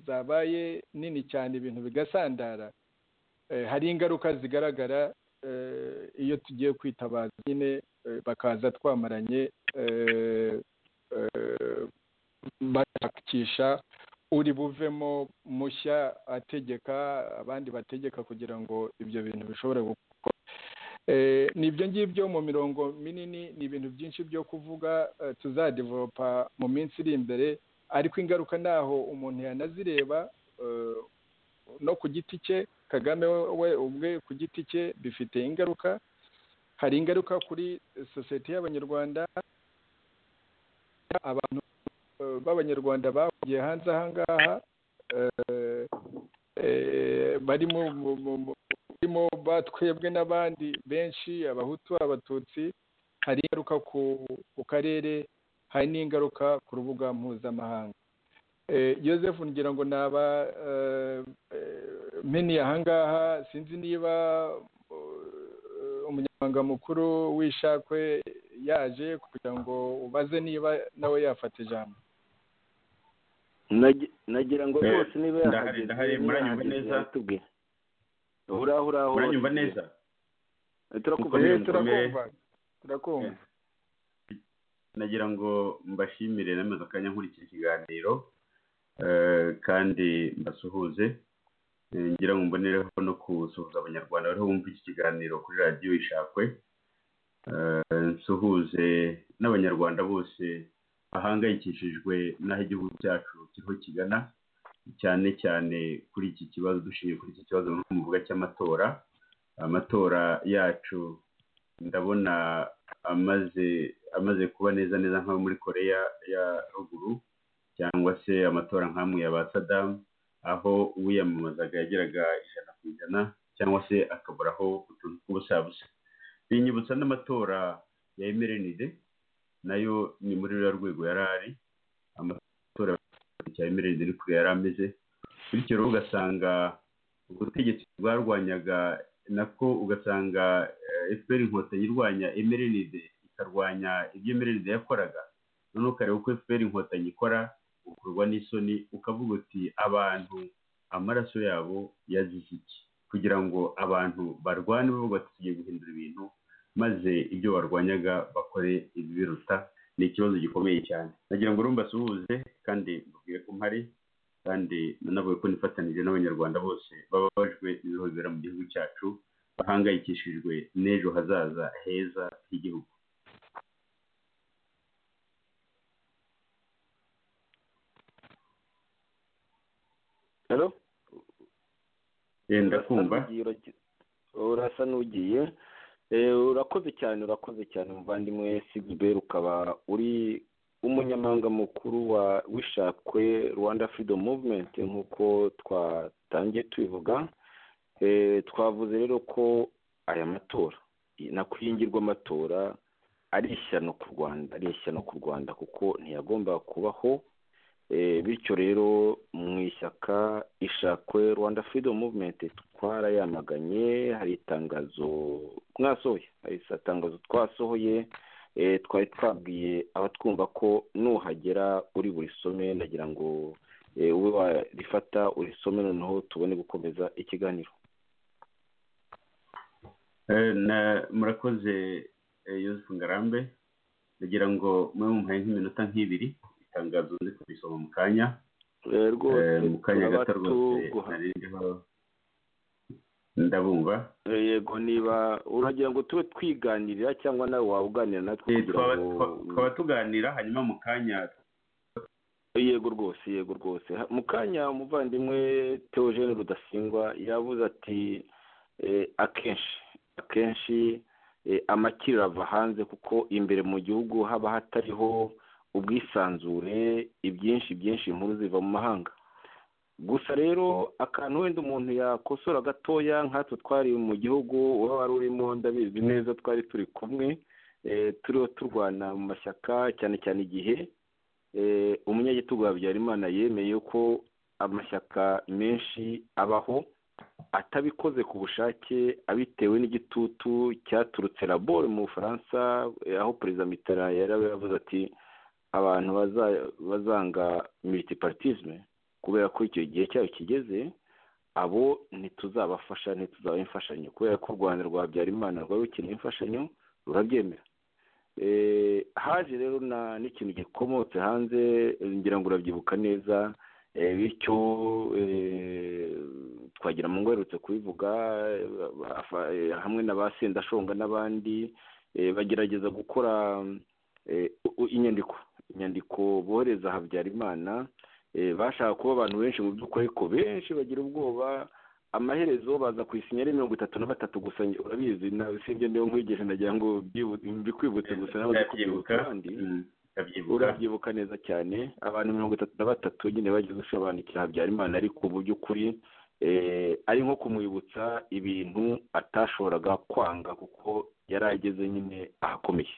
zabaye nini cyane ibintu bigasandara eh, hari ingaruka zigaragara eh, iyo tugiye kwitabaza nyine eh, bakaza twamaranye eh, eh, bashakisha uri buvemo mushya ategeka abandi bategeka kugira ngo ibyo bintu bishobore gukorwa Eh, ni ibyo ngibyo mu mirongo minini ni ibintu byinshi byo kuvuga eh, tuzadevoropa mu minsi iri imbere ariko ingaruka naho umuntu yanazireba eh, no ku giti cye kagame we ubwe ku giti cye bifite ingaruka hari ingaruka kuri sosiyete y'abanyarwanda abantu eh, b'abanyarwanda bahungiye hanze aha ngaha eh, eh, barimo mu- mu- mu- barimo batwebwe n'abandi benshi abahutu abatutsi hari ingaruka ku ku karere hari n'ingaruka ku rubuga mpuzamahanga Eh, joseph ngira ngo naba eh, eh, meni ahangaha sinzi niba eh, umunyamabanga mukuru w'ishakwe yaje kugira ngo ubaze niba nawe yafata ijambo Nagi- nagira ngo Eh, rwose niba ndahari, yahageze, ndahari, niba muranyumva yahageze neza? yatubwire. Uraho, uraho, muranyumva watubwire. neza Eh, turakumva Mukomeye, neza. Eh, turakumva turakumva nagira ngo mbashimire namaze akanya nkurikira ikiganiro eh, kandi mbasuhuze Eh, ngira ngo mbonereho no gusuhuza abanyarwanda bariho bumva iki kiganiro kuri radiyo ishakwe Eh, nsuhuze n'abanyarwanda bose bahangayikishijwe n'aho igihugu cyacu kiriho kigana cyane cyane kuri iki kibazo dushingiye kuri iki kibazo muvuga cy'amatora amatora yacu ndabona amaze amaze kuba neza neza nk'ayo muri koreya ya ruguru cyangwa se amatora nk'amwe ya ba sadamu aho uwiyamamazaga yageraga ijana ku ijana cyangwa se akaburaho utuntu tw'ubusabusa binyibutsa n'amatora ya emerenide nayo ni muri ruriya rwego yari ari amatora ya emerenide ni kure yari ameze bityo rero ugasanga ubutegetsi bwarwanyaga nako ugasanga eh, fpr inkotanyi irwanya emerenide ikarwanya ibyo emerenide yakoraga noneho ukareba uko fpr inkotanyi ikora ukorwa n'isoni ukavuga uti abantu amaraso yabo yazize iki kugira ngo abantu barwane bavuga ati tugiye guhindura ibintu maze ibyo barwanyaga bakore ibibiruta ni ikibazo gikomeye cyane nagira ngo urumva asuhuze kandi mbabwire ko mpari kandi nanavuga ko nifatanije n'abanyarwanda bose bababajwe n'ibibazo bibera mu gihugu cyacu bahangayikishijwe n'ejo hazaza heza h'igihugu Hello? yenda kumva Urasa n'ugiye, uragi- urasa n'ugiye Eh, urakoze cyane urakoze cyane muvandimwe sigiberi ukaba uri umunyamabanga mukuru wa wishakwe rwanda freedom movement nk'uko twatangiye tubivuga Eh, twavuze rero ko aya matora nakwiyingirwa amatora ari ishyano ku rwanda ari ishyano ku rwanda kuko ntiyagombaga kubaho Eh, bityo rero mu ishyaka ishakwe rwanda freedom movement twarayamaganye hari itangazo mwasohoye hari itangazo twasohoye eh, twari twabwiye abatwumva ko nuhagera uri buri some ndagira ngo eh, ube warifata urisome noneho tubone gukomeza ikiganiro Eh, na- murakoze eh, Yusuf Ngarambe nagira ngo mube mumuhaye nk'iminota nk'ibiri itangazo ndi kubisoma mu kanya Eh, rwose Eh, mu kanya turaba gato rwose tuguha- nari ndiho ndabumva Eh, yego niba uragira ngo tube twiganirira cyangwa nawe waba uganira natwe Eh, kugira twaba- ngo twa- twaba tuganira hanyuma mu kanya yego rwose yego rwose Ha- mu kanya umuvandimwe teogene rudasingwa yavuze ati eh, akenshi akenshi eh, amakiriro ava hanze kuko imbere mu gihugu haba hatariho ubwisanzure ibyinshi byinshi inkuru ziva mu mahanga gusa rero akantu wenda umuntu yakosora gatoya nkatwe twari mu gihugu uba wari urimo ndabizi neza twari turi kumwe eh, turiho turwana mu mashyaka cyane cyane igihe eh, umunyagitugu wa Habyarimana yemeye ko amashyaka menshi abaho atabikoze ku bushake abitewe n'igitutu cyaturutse laboro mu bufaransa eh, aho perezida mitara yari yavuze ati abantu baza- bazanga militiparitisme kubera ko icyo gihe cyayo kigeze abo ntituzabafasha ntituzabaha imfashanyo kubera ko u rwanda rwa habyarimana rwari rukeneye imfashanyo rurabyemera Eh, haje rero na- n'ikintu gikomotse hanze eh, ngira ngo urabyibuka neza Eh, bityo eh, twagira mu ngo aherutse kubivuga eh, ba- afa- eh, hamwe na ba sendashonga n'abandi eh, bagerageza gukora eh, u- u- inyandiko inyandiko bohereza habyarimana eh, bashaka kuba abantu benshi mu by'ukuri ariko benshi bagira ubwoba amaherezo baza ku isinya ari mirongo itatu na batatu gusa njye- urabizi nawe usibye ndiho nkwigisha nagira ngo byibu- mbikwibutse gusa nawe ujye kubyibutsa abandi Mm, ndabyibuka urabyibuka neza cyane abantu mirongo itatu na batatu nyine bagize usobanukira habyarimana ariko mu by'ukuri eh, ari nko kumwibutsa ibintu atashoboraga kwanga kuko yari ageze nyine ahakomeye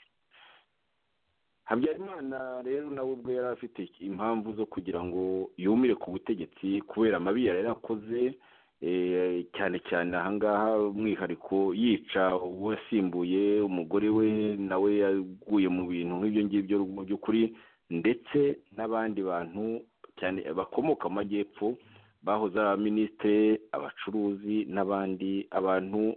habyarimana rero nawe ubwo yari afite impamvu zo kugira ngo yumire ku butegetsi kubera amabi yari yarakoze eh, cyane cyane ahangaha umwihariko yica uwasimbuye umugore we nawe yaguye mu bintu nk'ibyo ngibyo mu by'ukuri ndetse n'abandi bantu cyane bakomoka mu majyepfo bahoze ari abaminisitiri abacuruzi n'abandi abantu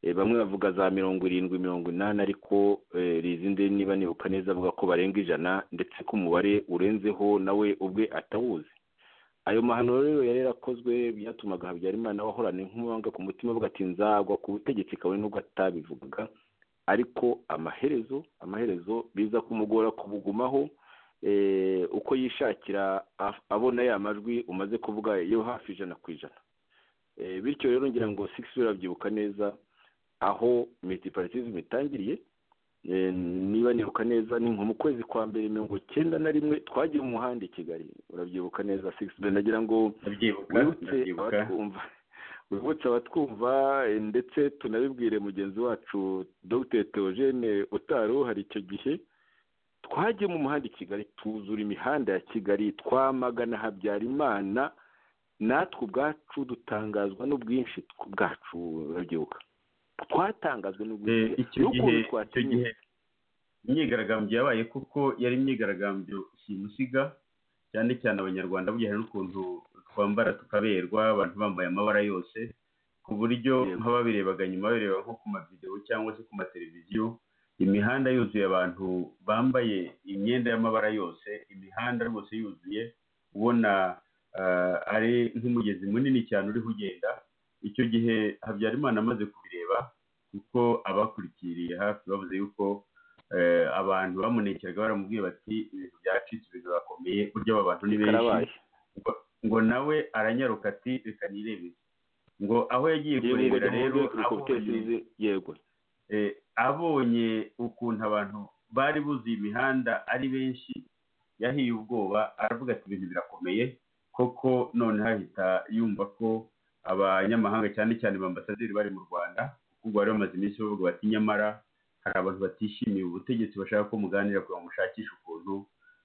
eh, bamwe bavuga za mirongo irindwi mirongo inani ariko eh, rizinde niba nibuka neza avuga ko barenga ijana ndetse ko umubare urenzeho nawe ubwe atawuzi ayo mahano rero yari yarakozwe byatumaga habyarimana wahorana inkumanga ku mutima avuga ati nzagwa ku butegetsi kabone nubwo atabivugaga ariko amaherezo amaherezo biza kumugora kubugumaho eh, uko yishakira af- abona ya majwi umaze kuvuga yo hafi ijana ku ijana Eh, bityo rero ngira ngo six urabyibuka neza aho multiparatism itangiriye Eh, niba nibuka neza ni nko mu kwezi kwa mbere mirongo cyenda na rimwe twagiye umuhanda i kigali urabyibuka neza six nagira ngo ndabyibuka wibutse ndabyibuka abatwumva wibutse abatwumva eh, ndetse tunabibwire mugenzi wacu dr theogene utari uhari icyo gihe twagiye mu muhanda i kigali tuzura imihanda ya kigali twamagana habyarimana natwe ubwacu dutangazwa n'ubwinshi tw- bwacu urabyibuka twatangazwe Eh, n'ubwinshi icyo gihe n'ukuntu icyo twatinyutse gihe imyigaragambyo yabaye kuko yari imyigaragambyo simusiga cyane cyane abanyarwanda bujyanye n'ukuntu twambara tukaberwa abantu bambaye amabara yose ku buryo Yego. nk'ababirebaga nyuma babireba nko ku mavidewo cyangwa se ku mateleviziyo imihanda yuzuye abantu bambaye imyenda y'amabara yose imihanda rwose yuzuye ubona eh, ari nk'umugezi munini cyane uriho ugenda icyo gihe habyarimana amaze kubireba kuko abakurikiriye hafi bavuze yuko eh, abantu bamunekeraga baramubwiye bati ibintu byacitse ibintu birakomeye burya aba bantu ni benshi karabaye ngo- ngo nawe aranyaruka ati reka nirebere ngo aho yagiye Yego, kurebera ngo rero duhuze abonye ubutesizi, yego eh, abonye ukuntu abantu bari buzuye imihanda ari benshi yahiye ubwoba aravuga ati ibintu birakomeye koko none hahita yumva ko abanyamahanga cyane cyane ba ambasaderi bari mu rwanda kuko bari bamaze iminsi bavuga bati nyamara hari abantu batishimiye ubutegetsi bashaka ko muganira kugira ngo mushakishe ukuntu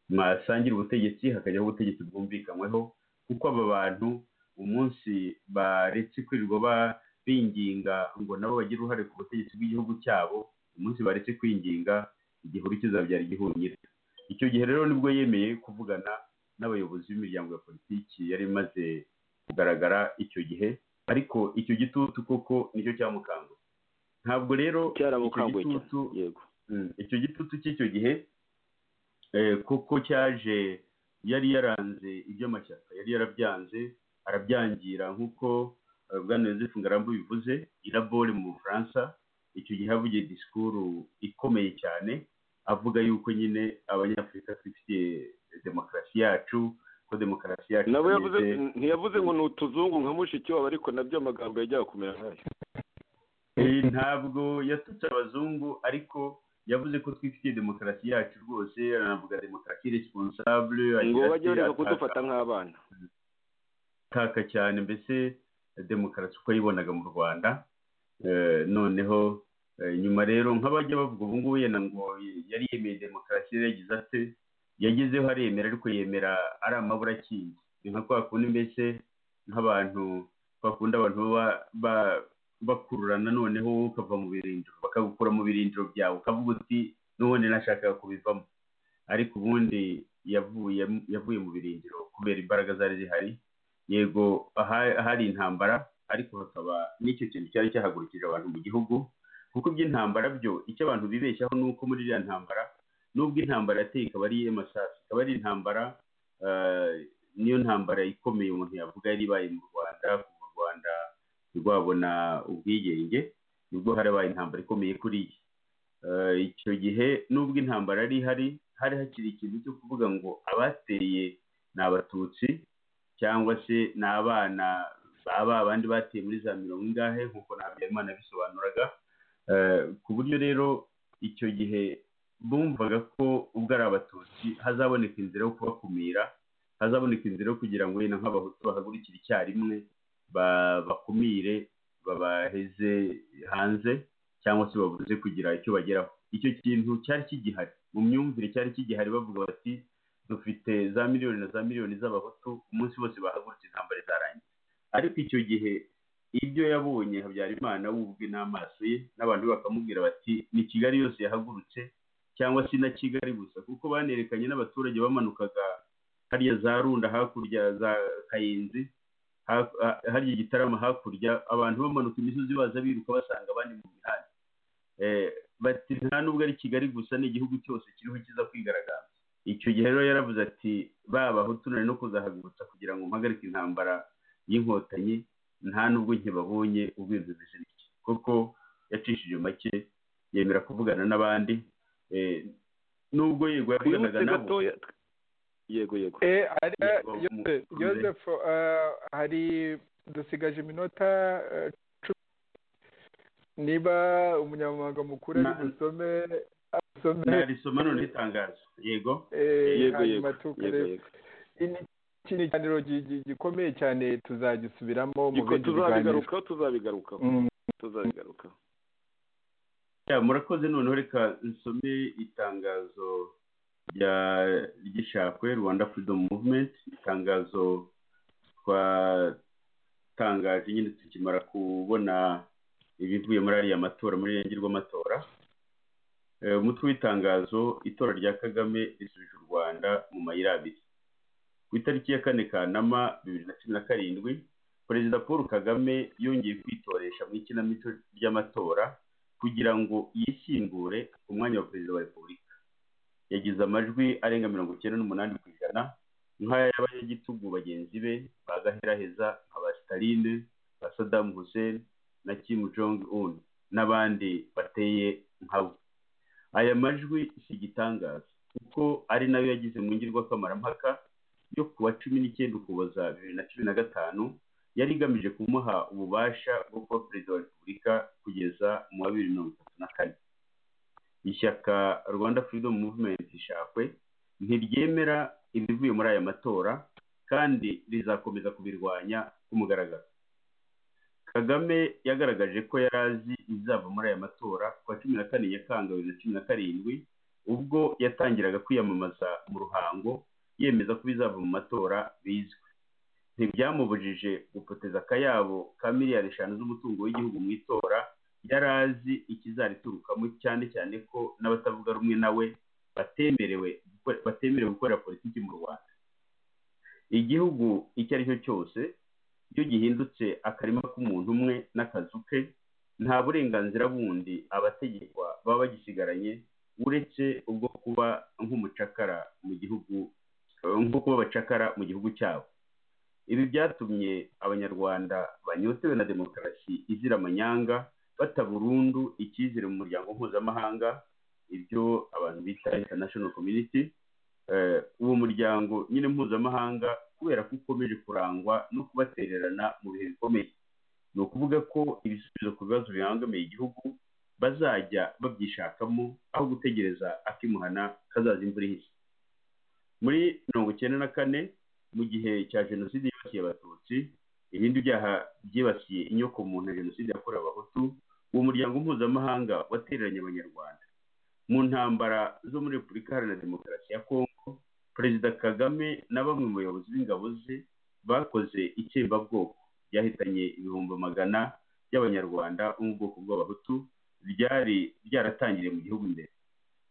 mwasangira ubutegetsi hakajyaho ubutegetsi bwumvikanyweho kuko aba bantu umunsi baretse kwirirwa ba- binginga ngo nabo bagire uruhare ku butegetsi bw'igihugu cyabo umunsi baretse kwinginga igihuru kizabyara igihunyira icyo gihe rero nibwo yemeye kuvugana n'abayobozi b'imiryango ya politiki yari imaze kugaragara icyo gihe ariko icyo gitutu koko nicyo cyamukangutse ntabwo rero icyo cyaramukanguye cyane gitutu yego Mm, icyo gitutu cy'icyo gihe eh, kuko cyaje yari yaranze iby'amashyaka yari yarabyanze arabyangira nk'uko eh, bwana yosefu ngarambu bivuze irabore mu bufaransa icyo gihe havugiye disikuru ikomeye cyane avuga yuko nyine abanyafurika twifitiye demokarasi yacu ko demokarasi yacu nabo yavuze itameze- ntiyavuze ngo ni utuzungu nka mushiki wabo ariko nabyo amagambo yajyaga kumera nkayo Eh, ntabwo yatutse abazungu ariko yavuze ko twifitiye demokarasi yacu rwose aranavuga demokarasi responsable ngo agira ati, bajye bareka ataka- kudufata nk'abana ataka cyane mbese demokarasi uko yayibonaga mu rwanda Eh, noneho eh, nyuma rero nk'abajya bavuga ubu ngubu yenda ngo yari yemeye demokarasi yari yagize ate yagezeho aremera ariko yemera ari amabura akinze ni nka kwa kundi mbese nk'abantu kwa kundi abantu baba ba- bakururana noneho wowe ukava mu birindiro bakagukura mu birindiro byawe ukavuga uti n'ubundi nashakaga kubivamo ariko ubundi yavuye yavuye mu birindiro kubera imbaraga zari zihari yego aha- ahari intambara ariko hakaba n'icyo kintu cyari cyahagurukije abantu mu gihugu kuko iby'intambara byo icyo abantu bibeshyaho ni uko muri iriya ntambara nubwo intambara yateye ikaba ari iy'amasasu ikaba ari intambara eh, niyo ntambara ikomeye umuntu yavuga yari ibaye mu rwanda kuva u rwanda rwabona ubwigenge nibwo harabaye intambara ikomeye kuri iyi Eh, icyo gihe nubwo intambara yari ihari hari hakiri ikintu cyo kuvuga ngo abateye ni abatutsi cyangwa se ni abana baba abandi bateye muri za mirongo ingahe nk'uko na habyarimana yabisobanuraga Eh, ku buryo rero icyo gihe bumvaga ko ubwo ari abatutsi hazaboneka inzira yo kubakumira hazaboneka inzira yo kugira ngo wenda nk'abahutu bahagurukire icyarimwe ba- bakumire babaheze hanze cyangwa se babuze kugira icyo bageraho icyo kintu cyari kigihari mu myumvire cyari kigihari bavuga bati dufite za miliyoni na za miliyoni z'abahutu umunsi wose bahagurutse intambara izarangira ariko icyo gihe ibyo yabonye habyarimana we ubwe n'amaso ye n'abantu be bakamubwira bati ni kigali yose yahagurutse cyangwa se na kigali gusa kuko banerekanye n'abaturage bamanukaga hariya za runda hakurya za kayenzi ha- ha- harya igitaramo hakurya abantu bamanuka imisozi baza biruka basanga abandi mu mihanda Eh, bati nta nubwo ari kigali gusa ni igihugu cyose kiriho kiza kwigaragaza icyo gihe rero yaravuze ati ba bahutu nari no kuzahagurutsa kugira ngo mpagarike intambara y'inkotanyi nta nubwo nkibabonye ubwinzu zisirike kuko yacishije make yemera kuvugana n'abandi eh, nubwo yego yavuganaga wibutse nabo gatoya yego yego Eh, ari- eh, Yego, Yose- mu- Yoseph, eh, hari dusigaje iminota eh, cumi niba umunyamabanga mukuru ari Na- busome asome narisoma none itangazo yego eh, yego hanyuma yego tukare yego yego iki ni ikiganiro gi- gi- gikomeye cyane tuzagisubiramo mu Giko- bindi biganiro tuzabigarukaho tuzabigarukaho Mm. tuzabigarukaho Ya, murakoze noneho reka nsome itangazo rya ry'ishakwe rwanda freedom movement itangazo twatangaje nyine tukimara kubona ibivuye muri ariya matora muri irenge rw'amatora Eh, umutwe w'itangazo itora rya kagame risubije u rwanda mu mayira abiri ku itariki ya kane kanama bibiri na cumi na karindwi perezida paul kagame yongeye kwitoresha mu ikinamico ry'amatora kugira ngo yishyingure ku mwanya wa perezida wa repubulika yagize amajwi arenga mirongo icyenda n'umunani ku ijana nk'aya y'abanyagitugu bagenzi be ba gaheraheza nka ba sitaline ba sadamu hussein na kim jong un n'abandi bateye nka we aya majwi si igitangaza kuko ari nayo yagize mu ngirwakamarammpaka yo ku wa cumi n'icyenda ukuboza bibiri na cumi na gatanu yari igamije kumuha ububasha bwo kuba perezida wa repubulika kugeza mu wa bibiri mirongo itatu na kane ishyaka rwanda freedom movement ishakwe ntiryemera ibivuye muri aya matora kandi rizakomeza kubirwanya ku mugaragaro kagame yagaragaje ko yari azi izava muri aya matora ku wa cumi na kane nyakanga bibiri na cumi na karindwi ubwo yatangiraga kwiyamamaza mu ruhango yemeza ko ibizava mu matora bizwi ntibyamubujije gupoteza akayabo ka miliyari eshanu z'umutungo w'igihugu mu itora yari azi ikizariturukamo cyane cyane ko n'abatavuga rumwe nawe batemerewe gukore- batemerewe gukorera politiki mu rwanda igihugu icyo ari cyo cyose iyo gihindutse akarima k'umuntu umwe n'akazu ke nta burenganzira bundi abategekwa baba bagisigaranye uretse ubwo kuba nk'umucakara mu gihugu nko kuba abacakara mu gihugu cyabo ibi byatumye abanyarwanda banyotewe na demokarasi izira amanyanga bata burundu icyizere mu muryango mpuzamahanga ibyo abantu bita international community Eh, uwo muryango nyine mpuzamahanga kubera ko ukomeje kurangwa no kubatererana mu bihe bikomeye ni ukuvuga ko ibisubizo ku bibazo bibangamiye igihugu bazajya babyishakamo aho gutegereza akimuhana kazaza imvura ihise muri mirongo icyenda na kane mu gihe cya jenoside yibasiye abatutsi ibindi byaha byibasiye inyoko muntu na jenoside yakorewe abahutu uwo muryango mpuzamahanga watereranye abanyarwanda mu ntambara zo muri repubulika iharanira demokarasi ya kongo perezida kagame na bamwe mu bayobozi b'ingabo ze bakoze itsembabwoko ryahitanye ibihumbi magana by'abanyarwanda bo mu bwoko bw'abahutu byari byaratangiriye mu gihugu imbere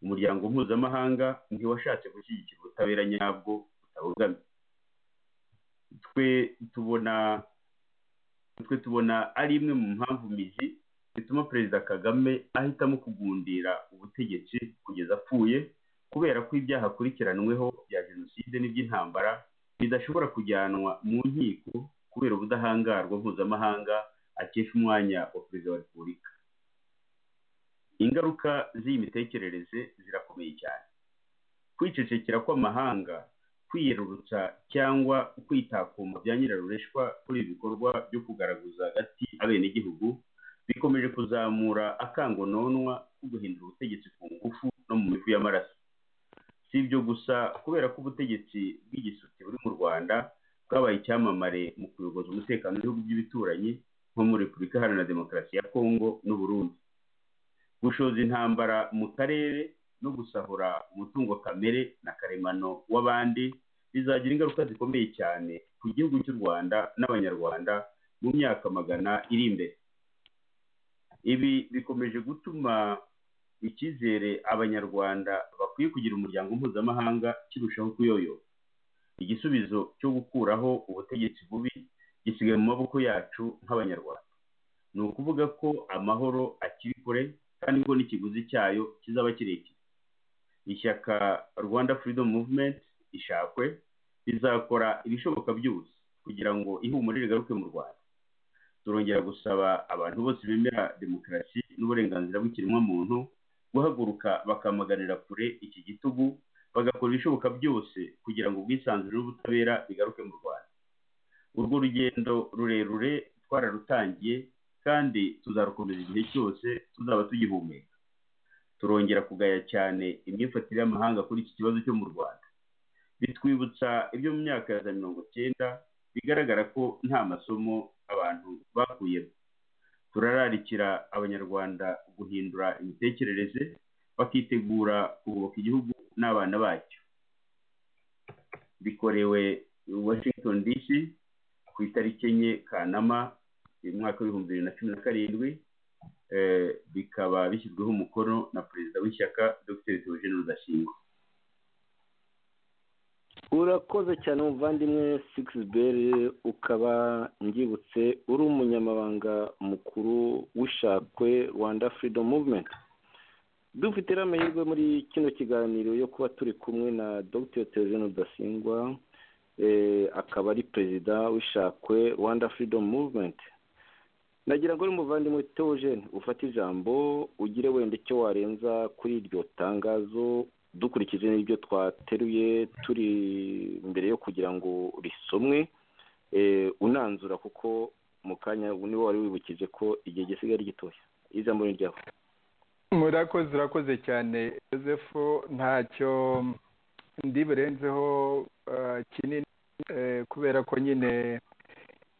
umuryango mpuzamahanga ntiwashatse gushyigikira ubutabera nyabwo butabogamye twe tubona twe tubona ari imwe mu mpamvu mizi zituma perezida kagame ahitamo kugundira ubutegetsi kugeza apfuye kubera ko ibyaha akurikiranweho bya jenoside n'iby'intambara bidashobora kujyanwa mu nkiko kubera ubudahangarwa mpuzamahanga akesha umwanya wa perezida wa repubulika ingaruka z'iyi mitekerereze zirakomeye cyane kwicecekera kw'amahanga kwiyerurutsa cyangwa kwitakuma bya nyirarureshwa kuri ibi bikorwa byo kugaragaza hagati abenegihugu bikomeje kuzamura akangononwa ko guhindura ubutegetsi ku ngufu no mu mifu y'amaraso si ibyo gusa kubera ko ubutegetsi bw'igisutsi buri mu rwanda bwabaye icyamamare mu kuyoboza umutekano w'ibihugu by'ibituranyi nko muri repubulika iharanira demokarasi ya kongo n'uburundi gushoza intambara mu karere no gusahura umutungo kamere na karemano w'abandi bizagira ingaruka zikomeye cyane ku gihugu cy'u rwanda n'abanyarwanda mu myaka magana iri imbere ibi bikomeje gutuma icyizere abanyarwanda bakwiye kugira umuryango mpuzamahanga kirushaho kuyoyoka igisubizo cyo gukuraho ubutegetsi bubi gisigaye mu maboko yacu nk'abanyarwanda ni ukuvuga ko amahoro akiri kure kandi ngo n'ikiguzi cyayo kizaba kirekire ishyaka rwanda freedom movement ishakwe rizakora ibishoboka byose kugira ngo ihumure rigaruke mu rwanda turongera gusaba abantu bose bemera demokarasi n'uburenganzira bw'ikiremwamuntu guhaguruka bakamaganira kure iki gitugu bagakora ibishoboka byose kugira ngo ubwisanzure n'ubutabera bigaruke mu rwanda urwo rugendo rurerure twararutangiye kandi tuzarukomeza igihe cyose tuzaba tugihumeka turongera kugaya cyane imyifatire y'amahanga kuri iki kibazo cyo mu rwanda bitwibutsa ibyo mu myaka ya za mirongo cyenda bigaragara ko nta masomo abantu bakuyemo turararikira abanyarwanda guhindura imitekerereze bakitegura kugoboka igihugu n'abana bacyo bikorewe washington dc ku itariki enye kanama umwaka w'ibihumbi bibiri na cumi na karindwi bikaba bishyizweho umukono na perezida w'ishyaka dr theogene rudashingwa urakoze cyane umuvandimwe sikisiberi ukaba nbyibutse uri umunyamabanga mukuru w'ishakwe rwanda freedom movement dufite amahirwe muri kino kiganiro yo kuba turi kumwe na dr theogene rudasingwa akaba ari perezida w'ishakwe rwanda freedom movement nagira ngo n'umuvandimwe teogene ufate ijambo ugire wenda icyo warenza kuri iryo tangazo dukurikije n'ibyo twateruye turi mbere yo kugira ngo risomwe unanzura kuko mu kanya niwo wari wibukije ko igihe gisigaye ari gitoya ijambo ni ryawe murakoze urakoze cyane joseph ntacyo ndiburenzeho kinini kubera ko nyine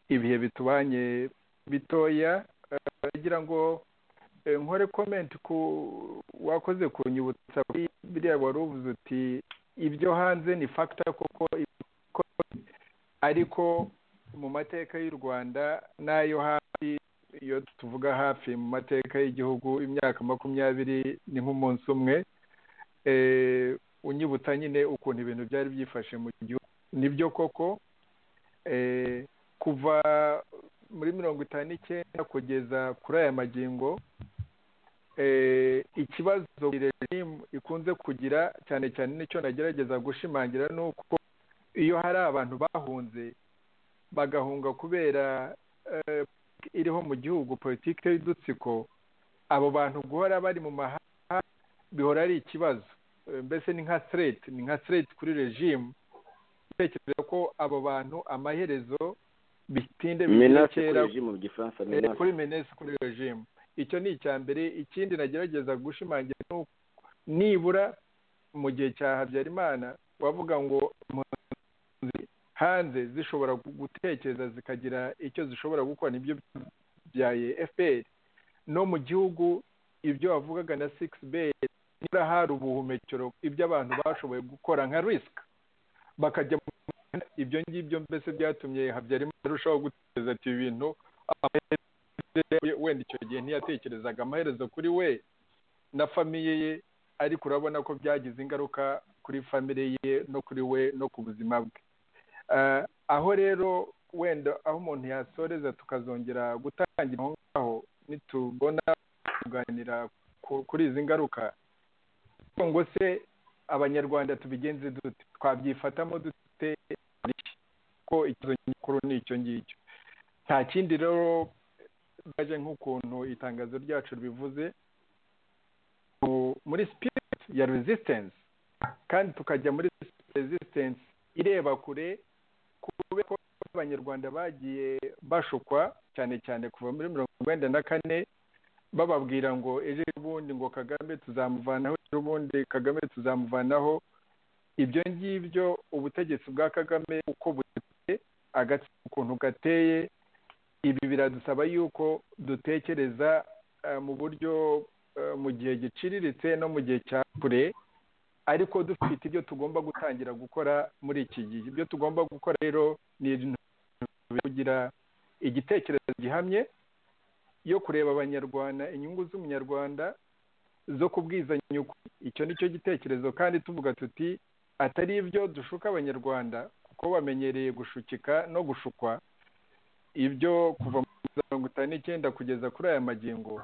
ibihe bitubanye bitoya bagira ngo nkore komenti ku wakoze ku nyibutsa kuri biriya wari uvuze uti ibyo hanze ni fagita kuko ariko mu mateka y'u rwanda n'ayo hafi iyo tuvuga hafi mu mateka y'igihugu imyaka makumyabiri ni nk'umunsi umwe unyibutsa nyine ukuntu ibintu byari byifashe mu gihugu nibyo koko kuva muri mirongo itanu n'icyenda kugeza kuri aya magingo ikibazo regimu ikunze kugira cyane cyane nicyo nagerageza gushimangira ni uko iyo hari abantu bahunze bagahunga kubera iriho mu gihugu politiki y'udutsiko abo bantu guhora bari mu mahanga bihora ari ikibazo mbese ni nka sireti ni nka sireti kuri regimu itekereza ko abo bantu amaherezo bitinde bikera kuri menesi kuri regimu icyo ni icya mbere ikindi nagerageza gushimangira ni uko nibura mu gihe cya habyarimana wavuga ngo hanze zishobora gutekereza zikagira icyo zishobora gukora nibyo byaye fpr no mu gihugu ibyo wavugaga na sikisi beri nibura hari ubuhumekero ibyo abantu bashoboye gukora nka risika bakajya mu ibyo ngibyo mbese byatumye habyarimana arushaho gutekereza ati ibintu wenda icyo gihe ntiyatekerezaga amaherezo kuri we na famiye ye ariko urabona ko byagize ingaruka kuri famire ye no kuri we no ku buzima bwe Eh, aho rero wenda aho umuntu yasoreza tukazongera gutangira aho ngaho nitubona kuganira ku- kuri izi ngaruka ngo se abanyarwanda tubigenze dute twabyifatamo dute ko ikibazo nyamukuru ni icyo ngicyo nta kindi rero baje nk'ukuntu itangazo ryacu ribivuze mu- muri spirit ya resistance kandi tukajya muri resistance ireba kure kubera ko abanyarwanda bagiye bashukwa cyane cyane kuva muri mirongo icyenda na kane bababwira ngo ejo bundi ngo kagame tuzamuvanaho ejo bundi kagame tuzamuvanaho ibyo ngibyo ubutegetsi bwa kagame uko buteye agatsiko ukuntu gateye ibi biradusaba yuko dutekereza eh, mu buryo eh, mu gihe giciriritse no mu gihe cya kure ariko dufite ibyo tugomba gutangira gukora muri iki gihe ibyo tugomba gukora rero ni ibintu kugira igitekerezo gihamye yo kureba abanyarwanda inyungu z'umunyarwanda zo kubwizanya ukuri icyo ni cyo gitekerezo kandi tuvuga tuti atari ibyo dushuka abanyarwanda kuko bamenyereye gushukika no gushukwa ibyo kuva muri mirongo itanu n'icyenda kugeza kuri aya magingo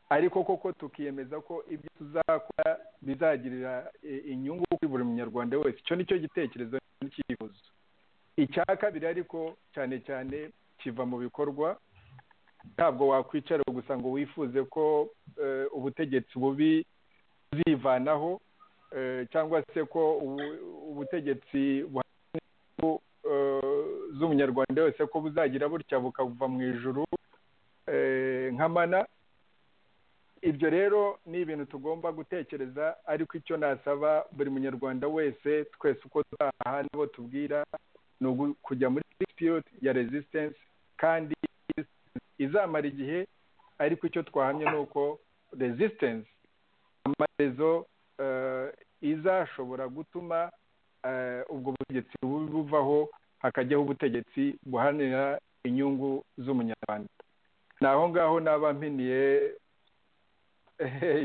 ariko koko tukiyemeza ko ibyo tuzakora bizagirira eh, inyungu kuri buri munyarwanda wese icyo ni cyo gitekerezo n'icyifuzo icya kabiri ariko cyane cyane kiva mu bikorwa ntabwo wakwicara gusa ngo wifuze ko eh, ubutegetsi bubi buzivanaho eh, cyangwa se ko ubu- ubutegetsi buhana inyungu, eh, z'umunyarwanda wese ko buzagira butya bukava mu ijuru eh, nk'amana ibyo rero ni ibintu tugomba gutekereza ariko icyo nasaba buri munyarwanda wese twese uko tutaha n'abo tubwira ni ugu- kujya muri dispute ya resistance kandi izamara igihe ariko icyo twahamye ni uko resistance amarezo eh, izashobora gutuma eh, ubwo butegetsi bubi buvaho hakajyaho ubutegetsi buharanira inyungu z'umunyarwanda ni aho ngaho naba mpiniye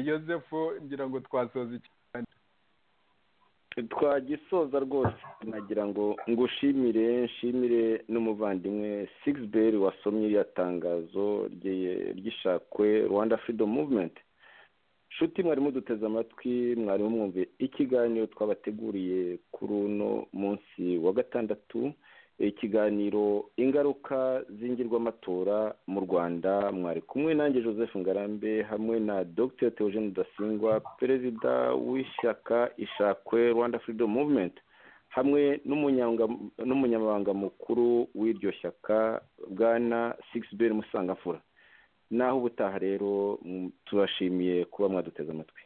yosefu ngira ngo twasoza iki twagisoza rwose nagira ngo ngushimire nshimire n'umuvandimwe sigisi wasomye iriya tangazo rye- ry'ishakwe rwanda freedom movement nshuti mwari muduteze amatwi mwari mumwumve ikiganiro twabateguriye kuri uno munsi wa gatandatu ikiganiro ingaruka z'ingirwamatora mu rwanda mwari kumwe nanjye joseph ngarambe hamwe na dr theogene rudasingwa perezida w'ishyaka ishakwe rwanda freedom movement hamwe n'umunyanga- n'umunyamabanga mukuru w'iryo shyaka bwana sigisiberi musangamfura naho ubutaha rero mm, tubashimiye kuba mwaduteze amatwi